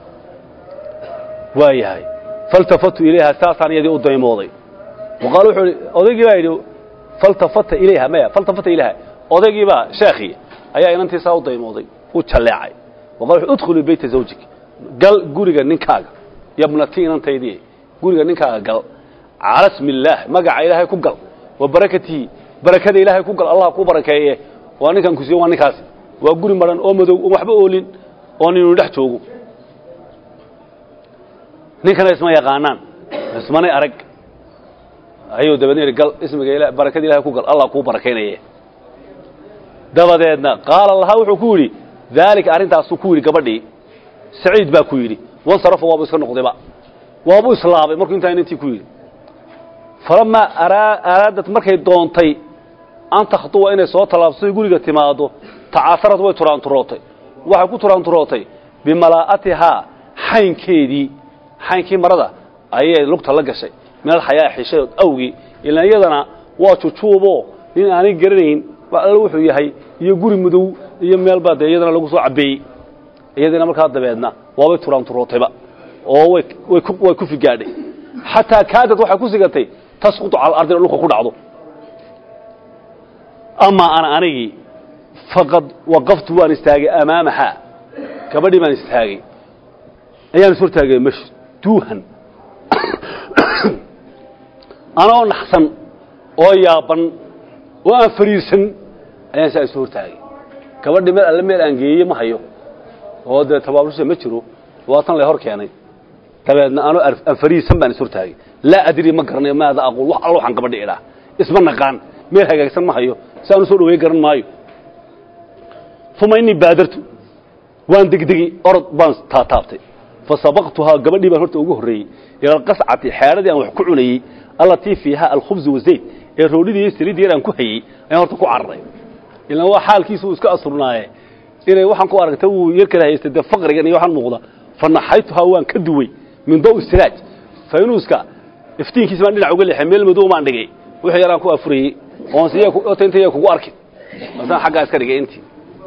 waa yahay faltafatu ilayha saasaan iyadii u daymooday waqaal wuxuu ihi odaygii baa yidhi faltafata ilayha maya faltafata ilayha odaygii baa sheekhii ayaa inantiisaa u daymooday u jalleecay waqal wuxuu udkhulii beyta zawjik gal guriga ninkaaga yabnati inantaydii guriga ninkaaga gal cala smi illaah magaca ilaahay ku gal wa barakatihi barakada ilaahay ku gal allah ku barakeeye waa ninkan kusiye waa ninkaasi waa guri madhan oo madow oon waxba oolin oo ninuu dhex joogo ninkana isma yaqaanaan ismanay arag ayuu dabeedna yidhi gal ismiga ila barakada ilahay ku gal allah kuu barakaynaye dabadeedna qaala lahaa wuxuu ku yidhi daalika arrintaasuu ku yidhi gabadhii saciid baa ku yidhi wansarafa waabuu iska noqdayba waabuu islaabay markuu intaa inantii ku yidhi falamaa araadat markay doontay an takhduwa inay soo tallaabsatay guriga timaado tacaasarad way turaanturootay waxay ku turaanturootay bimalaa'atihaa xaynkeedii xaynkii marada ayay lugta la gashay meel xayaa xishadood awgii ilaan iyadana waa jujuuboo nin aanay garanayn wax alla wuxuu yahay iyo guri madow iyo meel baa dee iyadana lagu soo cabbeeyey iyadiina markaa dabeedna waabay turaanturootayba oo way way ku way ku figaadhay xataa kaadad waxay ku sigatay tasqutu cala alardi dhulka ku dhacdo amaa ana anigii faqad waqaftu waan istaagay amaamahaa gabadhii baan istaagay ayaan is hortaagay mashduuhan anoo naxsan oo yaaban oo aan fariirsan ayaan saa isu hortaagay gabadhii meel alle meel aan geeyey ma hayo oo dee tabaabulsha ma jiro waa tan lay hor keenay dabeedna anoo aan fariirsan baan is hortaagay laa adri ma garanayo maada aquul wax alla waxaan gabadhi idhaa isma naqaan meel hagaagsan ma hayo si aan u soo dhaweey garan maayo uma innii baadartu waan degdegi orod baan taataabtay fa sabaqtuhaa gabadhii baan horta ugu horreeyey ila alqascati xeedhadii aan wax ku cunayey allatii fiiha alkhubzu wazayd ee roodhidii iyo saliiddii yar aan ku hayey ayaan horta ku cararay ilaan waa xaalkiisu uu iska asurnaaye inay waxaan ku aragtay wuu yar kala haystay dee faqrigan iyo waxaan muuqda fa naxaytuhaa waan ka duway min daw siraaj faynuuska iftiinkiisa baan dhinac uga leexay meel madow baan dhigay wixii yaraan ku afurayey oon siya ota intaya kugu arkin masaan xaggaa iska dhigay intii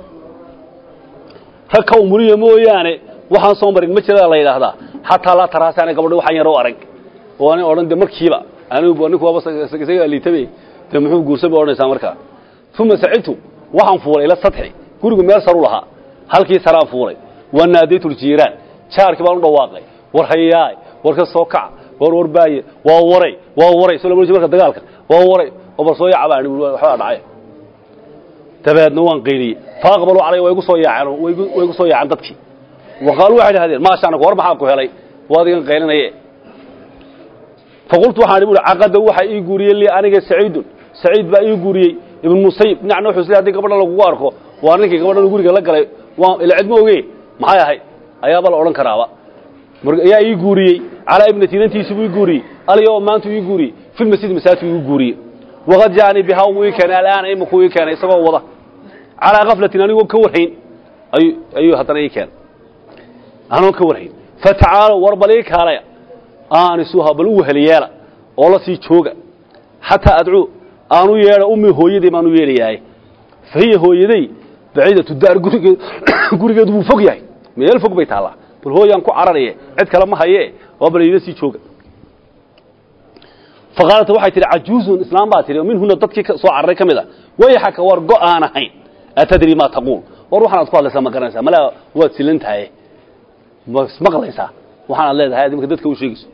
rag ka umuriya mooyaane waxaan soo marin ma jiraa la yidhaahdaa xataa laa taraasaana gabadho waxaan yar u arag oo ani odhan de markiiba anigu ninku waaba isaga liitabe dee muxuu guursan bay odhanaysaa markaa uma sacibtu waxaan fuulay ila sadxi gurigu meel saru lahaa halkii saraan fuulay waa naadaytu ljiiraan jaarkii baan u dhawaaqay war hayaay war ka soo kaca war war baaye waa waray waa waray soo lama marka dagaalka waa waray oo bal soo yaaca baan waxbaa dhacay dabeedna waan qayliyey faaqbalu calay way igu soo yaaceen way igu soo yaaceen dadkii waqaaluu waxay dhahdeen maasha anaku war maxaa ku helay waad igan qaylinaye faqultu waxaan ihi caqada waxa ii guuriyey lii aniga saciidun saciid baa ii guuriyey ibn musayib dhinacna wuxuu isleeyahay haddii gabadhan lagugu arko waa ninkii gabadhan guriga la galay waa ila cid ma oge maxay ahayd ayaaba la odhan karaaba ayaa ii guuriyey calaa ibnati inantiisi buu ii guuriyey aliyo maantu ii guuriyey fi lmasjid masaajidku igu guuriyey waqad jaanii bihaa wuu ii keenay alaana imakuu ii keenay isagoo wada calaa kaflatin anigoo ka warhayn ayuu ayuu haddana ii keenay anoon ka warhayn fatacaalow war bal ii kaalaya aanisuha bal u weheliyeela oo la sii jooga xataa adcuu aanu yeedha ummi hooyadii baanu yeedhayahay fa hiya hooyaday baciidatu daar gurigeed gurigeedu wuu fog yahay meel fog bay taallaa bal hooyaan ku cararaye cid kale ma haye waa bal iila sii jooga faqaalat waxay tihi cajuuzun islaam baa tihi oo minhuna dadkii soo cararay ka mid a wayaxaka war go aan ahayn atadri maa taquul war waxaanaad ku hadlaysaa ma garanaysaa malaa waad silan tahay ma ismaqlaysaa waxaanaad leedahay adimka dadka u sheegayso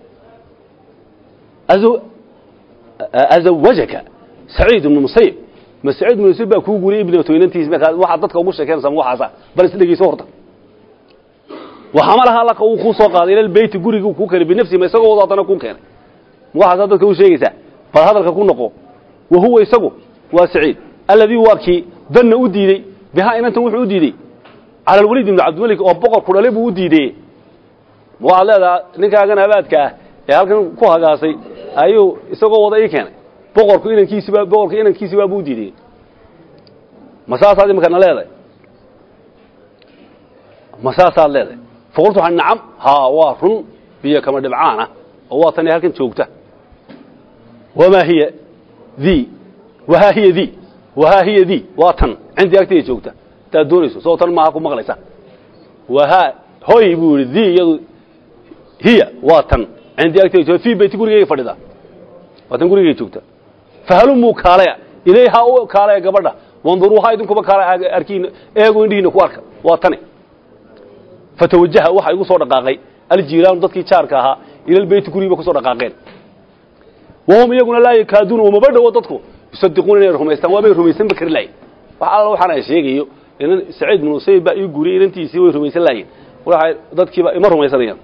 azawajaka saciid ibnu musayib ma saciid ibnu musayib baa kuu guuriyey ibnatu inantiis waxaad dadka ugu sheekeynaysaa ma waxaasa bal is dhegeyso horta waxamalaha laka uu kuu soo qaaday ila beyti gurigii kuu keenay binafsihi ma isagoo wado haddana kuu keenay waxaasaa dadka u sheegaysaa bal hadalka ku noqo wa huwa isagu waa saciid alladii waa kii danna u diidey bihaa inantan wuxuu u diidey cala alwaliid ibnu cabdimalik oo boqorku dhale buu u diidey waxaad leedaha ninkaagan abaadka ah ee halkan ku hagaasay ayuu isagoo wada ii keenay boqorku inankiisiba boqorka inankiisibaa buu u diidey ma saasaad imikana leedahay ma saasaad leedahay faqultu waxaan nacam haa waa run biyo kama dhibcaan ah oo waa tani halkan joogta wamaa hiya dii wahaa hiya dii wahaa hiya dii waa tan cindii agtayda joogta hadaad doonayso soo tan maaha ku maqlaysa wahaa hoy buu yidhi dii iyadu hiya waa tan cindii agtayda joogta fii beyti gurigayga fadhida waa tan gurigayga joogta fahalumuu kaalaya ilayhaa u kaalaya gabadha wanduruuhaa idinkuba kaalaya arkiin eego indhihiina ku arka waa tani fatawajaha waxa igu soo dhaqaaqay aljiiraanu dadkii jaarka ahaa ila lbeyti gurigiiba kusoo dhaqaaqeen wahum iyaguna laa yakaaduuna umaba dhowo dadku yusadiquuna inay rumaystaan waabay rumaysanba kari lahayn wax alla waxaan ay sheegayo inan saciid bin usayb baa ii guuriyey inantiisii way rumaysan lahayn waxay dadkiiba ima rumaysanayaan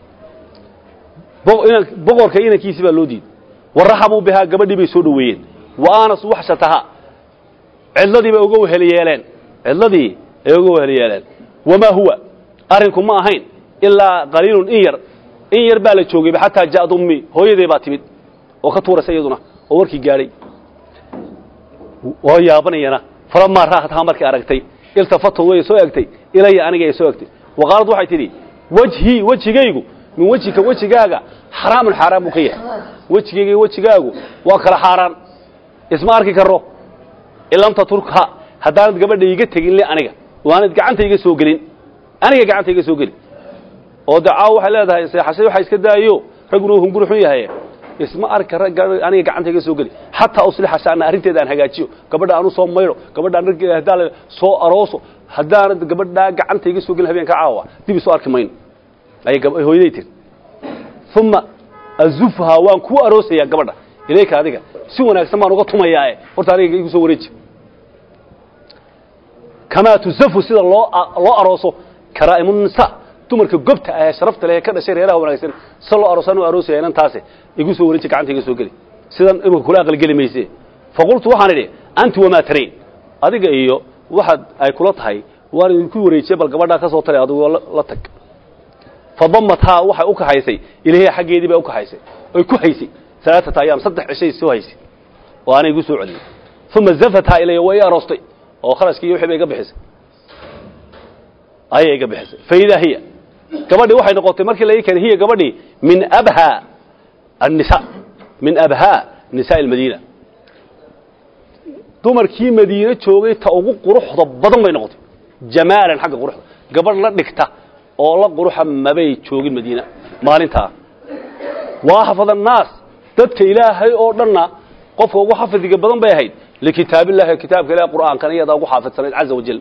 boqorka inankiisii baa loo diiday waraxabuu bihaa gabadhii bay soo dhoweeyeen wa aanasu waxshataha cidladii bay uga weheliyeeleen cidladii ay uga weheliyeeleen wamaa huwa arrinku ma ahayn ilaa qaliilun in yar in yar baa la joogayba xataa ja'ad ummi hooyaday baa timid oo ka tuuraysa iyaduna oo warkii gaadhay oo yaabanayana falamaa raakhathaa markay aragtay iltafatad way soo egtay ilaya aniga ay soo egtay wa qaalad waxay tidhi wejhii wejigaygu min wejika wejigaaga xaraamun xaaraan buu ka yahay wejigayga iyo wejigaagu waa kala xaaraan isma arki karo in lam taturkha haddaanad gabadha iga tegin le aniga oo aanad gacanta iga soo gelin aniga gacanta iga soo gelin oo de caaw waxay leedahay seexashay waxa iska daayo ragguna uu hunguri xun yahay isma arka rag aniga gacanta iga soo geli xataa uslixa sha'na arrinteeda aan hagaajiyo gabadha aan u soo maydho gabadha aan raggeeda haddaan la soo arooso haddaanad gabadhaa gacanta iga soo gelin habeenka caawa dib isoo arki mayno ayay hooyaday tiri uma azufhaa waan kuu aroosayaa gabadha ilayka adiga si wanaagsan baan uga tumayaae horta aniga igu soo wareeji kamaa tuzafu sida loo loo arooso karaa'imunisa dumarka gobta ah ee sharafta leh ee ka dhashay reeraha wanaagsan si loo aroosaan u aroosaya inantaasi igu soo wareeji gacanta iga soo geli sidan imika kula aqalgeli mayse faqultu waxaan idhi anti wamaa tarayn adiga iyo waxaad ay kula tahay waan idinku wareejiyey bal gabadhaa ka soo tali adigoo la tag fadamathaa waxay u kaxaysay ilahiya xaggeedii bay u kaxaysay oy ku haysay alaaata ayaam saddex cishay soo haysay oo aanay igu soo celiyey uma zafathaa ilaya way i aroostay oo kharashkii iyo wixii bay iga bixisay ayay iga bixisay faidaa hiya gabadhii waxay noqotay markii laga keenay hiya gabadhii min abha annisa min abhaa nisaa almadiina dumarkii madiine joogay ta ugu quruxda badan bay noqotay jamaalan xagga quruxda gabadh la dhigta oo la quruxa mabay joogin madiina maalintaa waa xafad annaas dadka ilaahay oo dhanna qofka ugu xafidiga badan bay ahayd likitaabillahi kitaabka ilahi qur'aankana iyadaa ugu xaafidsanayd caza wajal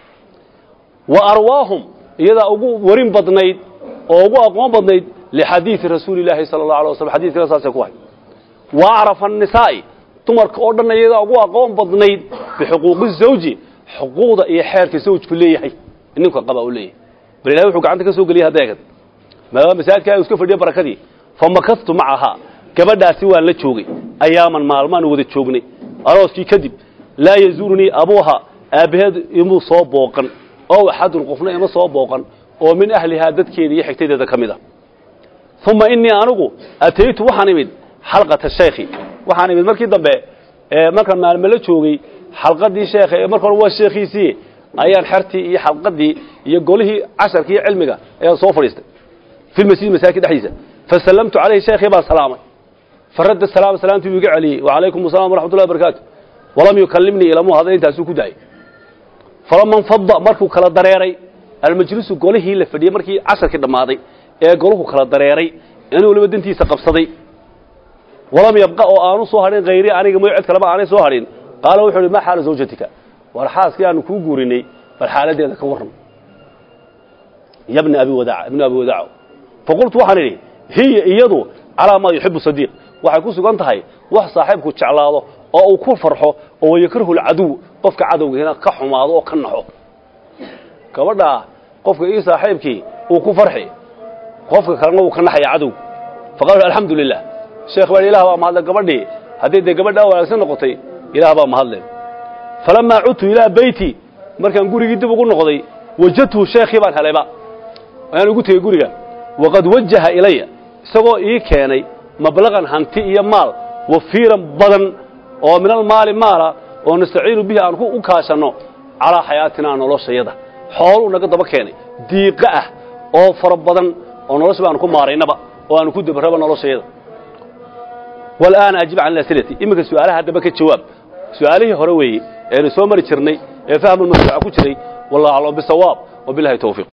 wa arwaahum iyadaa ugu warin badnayd oo ugu aqoon badnayd lixadiidi rasuuli illaahi sala allahu alay waslam xadidkana saasay ku ahay wa acrafa annisaa'i dumarka oo dhanna iyadaa ugu aqoon badnayd bixuquuqi zawji xuquuqda iyo xeerka zawjku leeyahay ninka qaba u leeyahay bal ilahay wuxuu gacanta ka soo geliyay hadda eegad maadaama masaajidka iska fadhiya barakadii famakadtu macahaa gabadhaasi waan la joogay ayaaman maalmaan wada joognay arooskii kadib laa yazuurunii abuuha aabbaheed imuu soo booqan ow axadun qofna ima soo booqan oo min ahlihaa dadkeeda iyo xigtadeeda ka mid a uma inii anigu ataytu waxaan imid xalqata shaykhi waxaan imid markii dambe markaan maalmo la joogay xalqadii sheekha marka hore waa sheekhiisii ayaan xertii iyo xalqadii iyo golihii casharkii iyo cilmiga ayaan soo fadhiistay fi lmasjid masaajid dhexdiisa fasallamtu calayhi sheekhii baan salaamay faradda salaam salaamtii buu iga celiyey wacalaykum assalam waraxmat ullahi barakaatu walam yukallimnii ilamuu hadla intaasuu ku daayay falama nfada markuu kala dareeray almajlisu golihii la fadhiyey markii casharkii dhammaaday ee golahu kala dareeray inuu waliba dantiisa qabsaday walam yabqa oo aanu soo hadhin hayri aniga moy cid kaleba aanay soo hadhin qaala wuxuu uhi maa xaala zawjatika war xaaskii aanu kuu guurinay bal xaaladeeda ka warram ya bna abi wadaaca ibna abi wadaaco faqultu waxaan idhi hiya iyadu calaa maa yuxibu sadiiq waxay ku sugan tahay wax saaxiibku jeclaado oo uu ku farxo oo wayakrahu lcaduw qofka cadowgiina ka xumaado oo ka naxo gabadhaa qofka ii saaxiibkii uu ku farxi qofka kalena uu ka naxaya cadow faqaalu alxamdu lilah sheekh baa ilah baa mahadle gabadhii haddii dee gabadhaa wanaagsan noqotay ilaah baa mahadleen falamaa cudtu ilaa beyti markaan gurigii dib ugu noqday wajadtuhu sheekhii baan helayba ayaan ugu tegey guriga waqad wajaha ilaya isagoo ii keenay mablaqan hanti iyo maal wafiiran badan oo min almaali maala oo nastaciinu bihi aan u kaashanno calaa xayaatinaa noloshayada xooluu naga daba keenay diiqo ah oo fara badan oo nolosha baanu ku maaraynaba oo aanu ku dabarraba noloshayada walaana ajib can asilati iminka su'aalaha haddaba ka jawaab su'aalihii hore weeye eenu soo mari jirnay ee fahmu mashruuca ku jiray wallahu aclam bisawaab wabilahi tawfiiq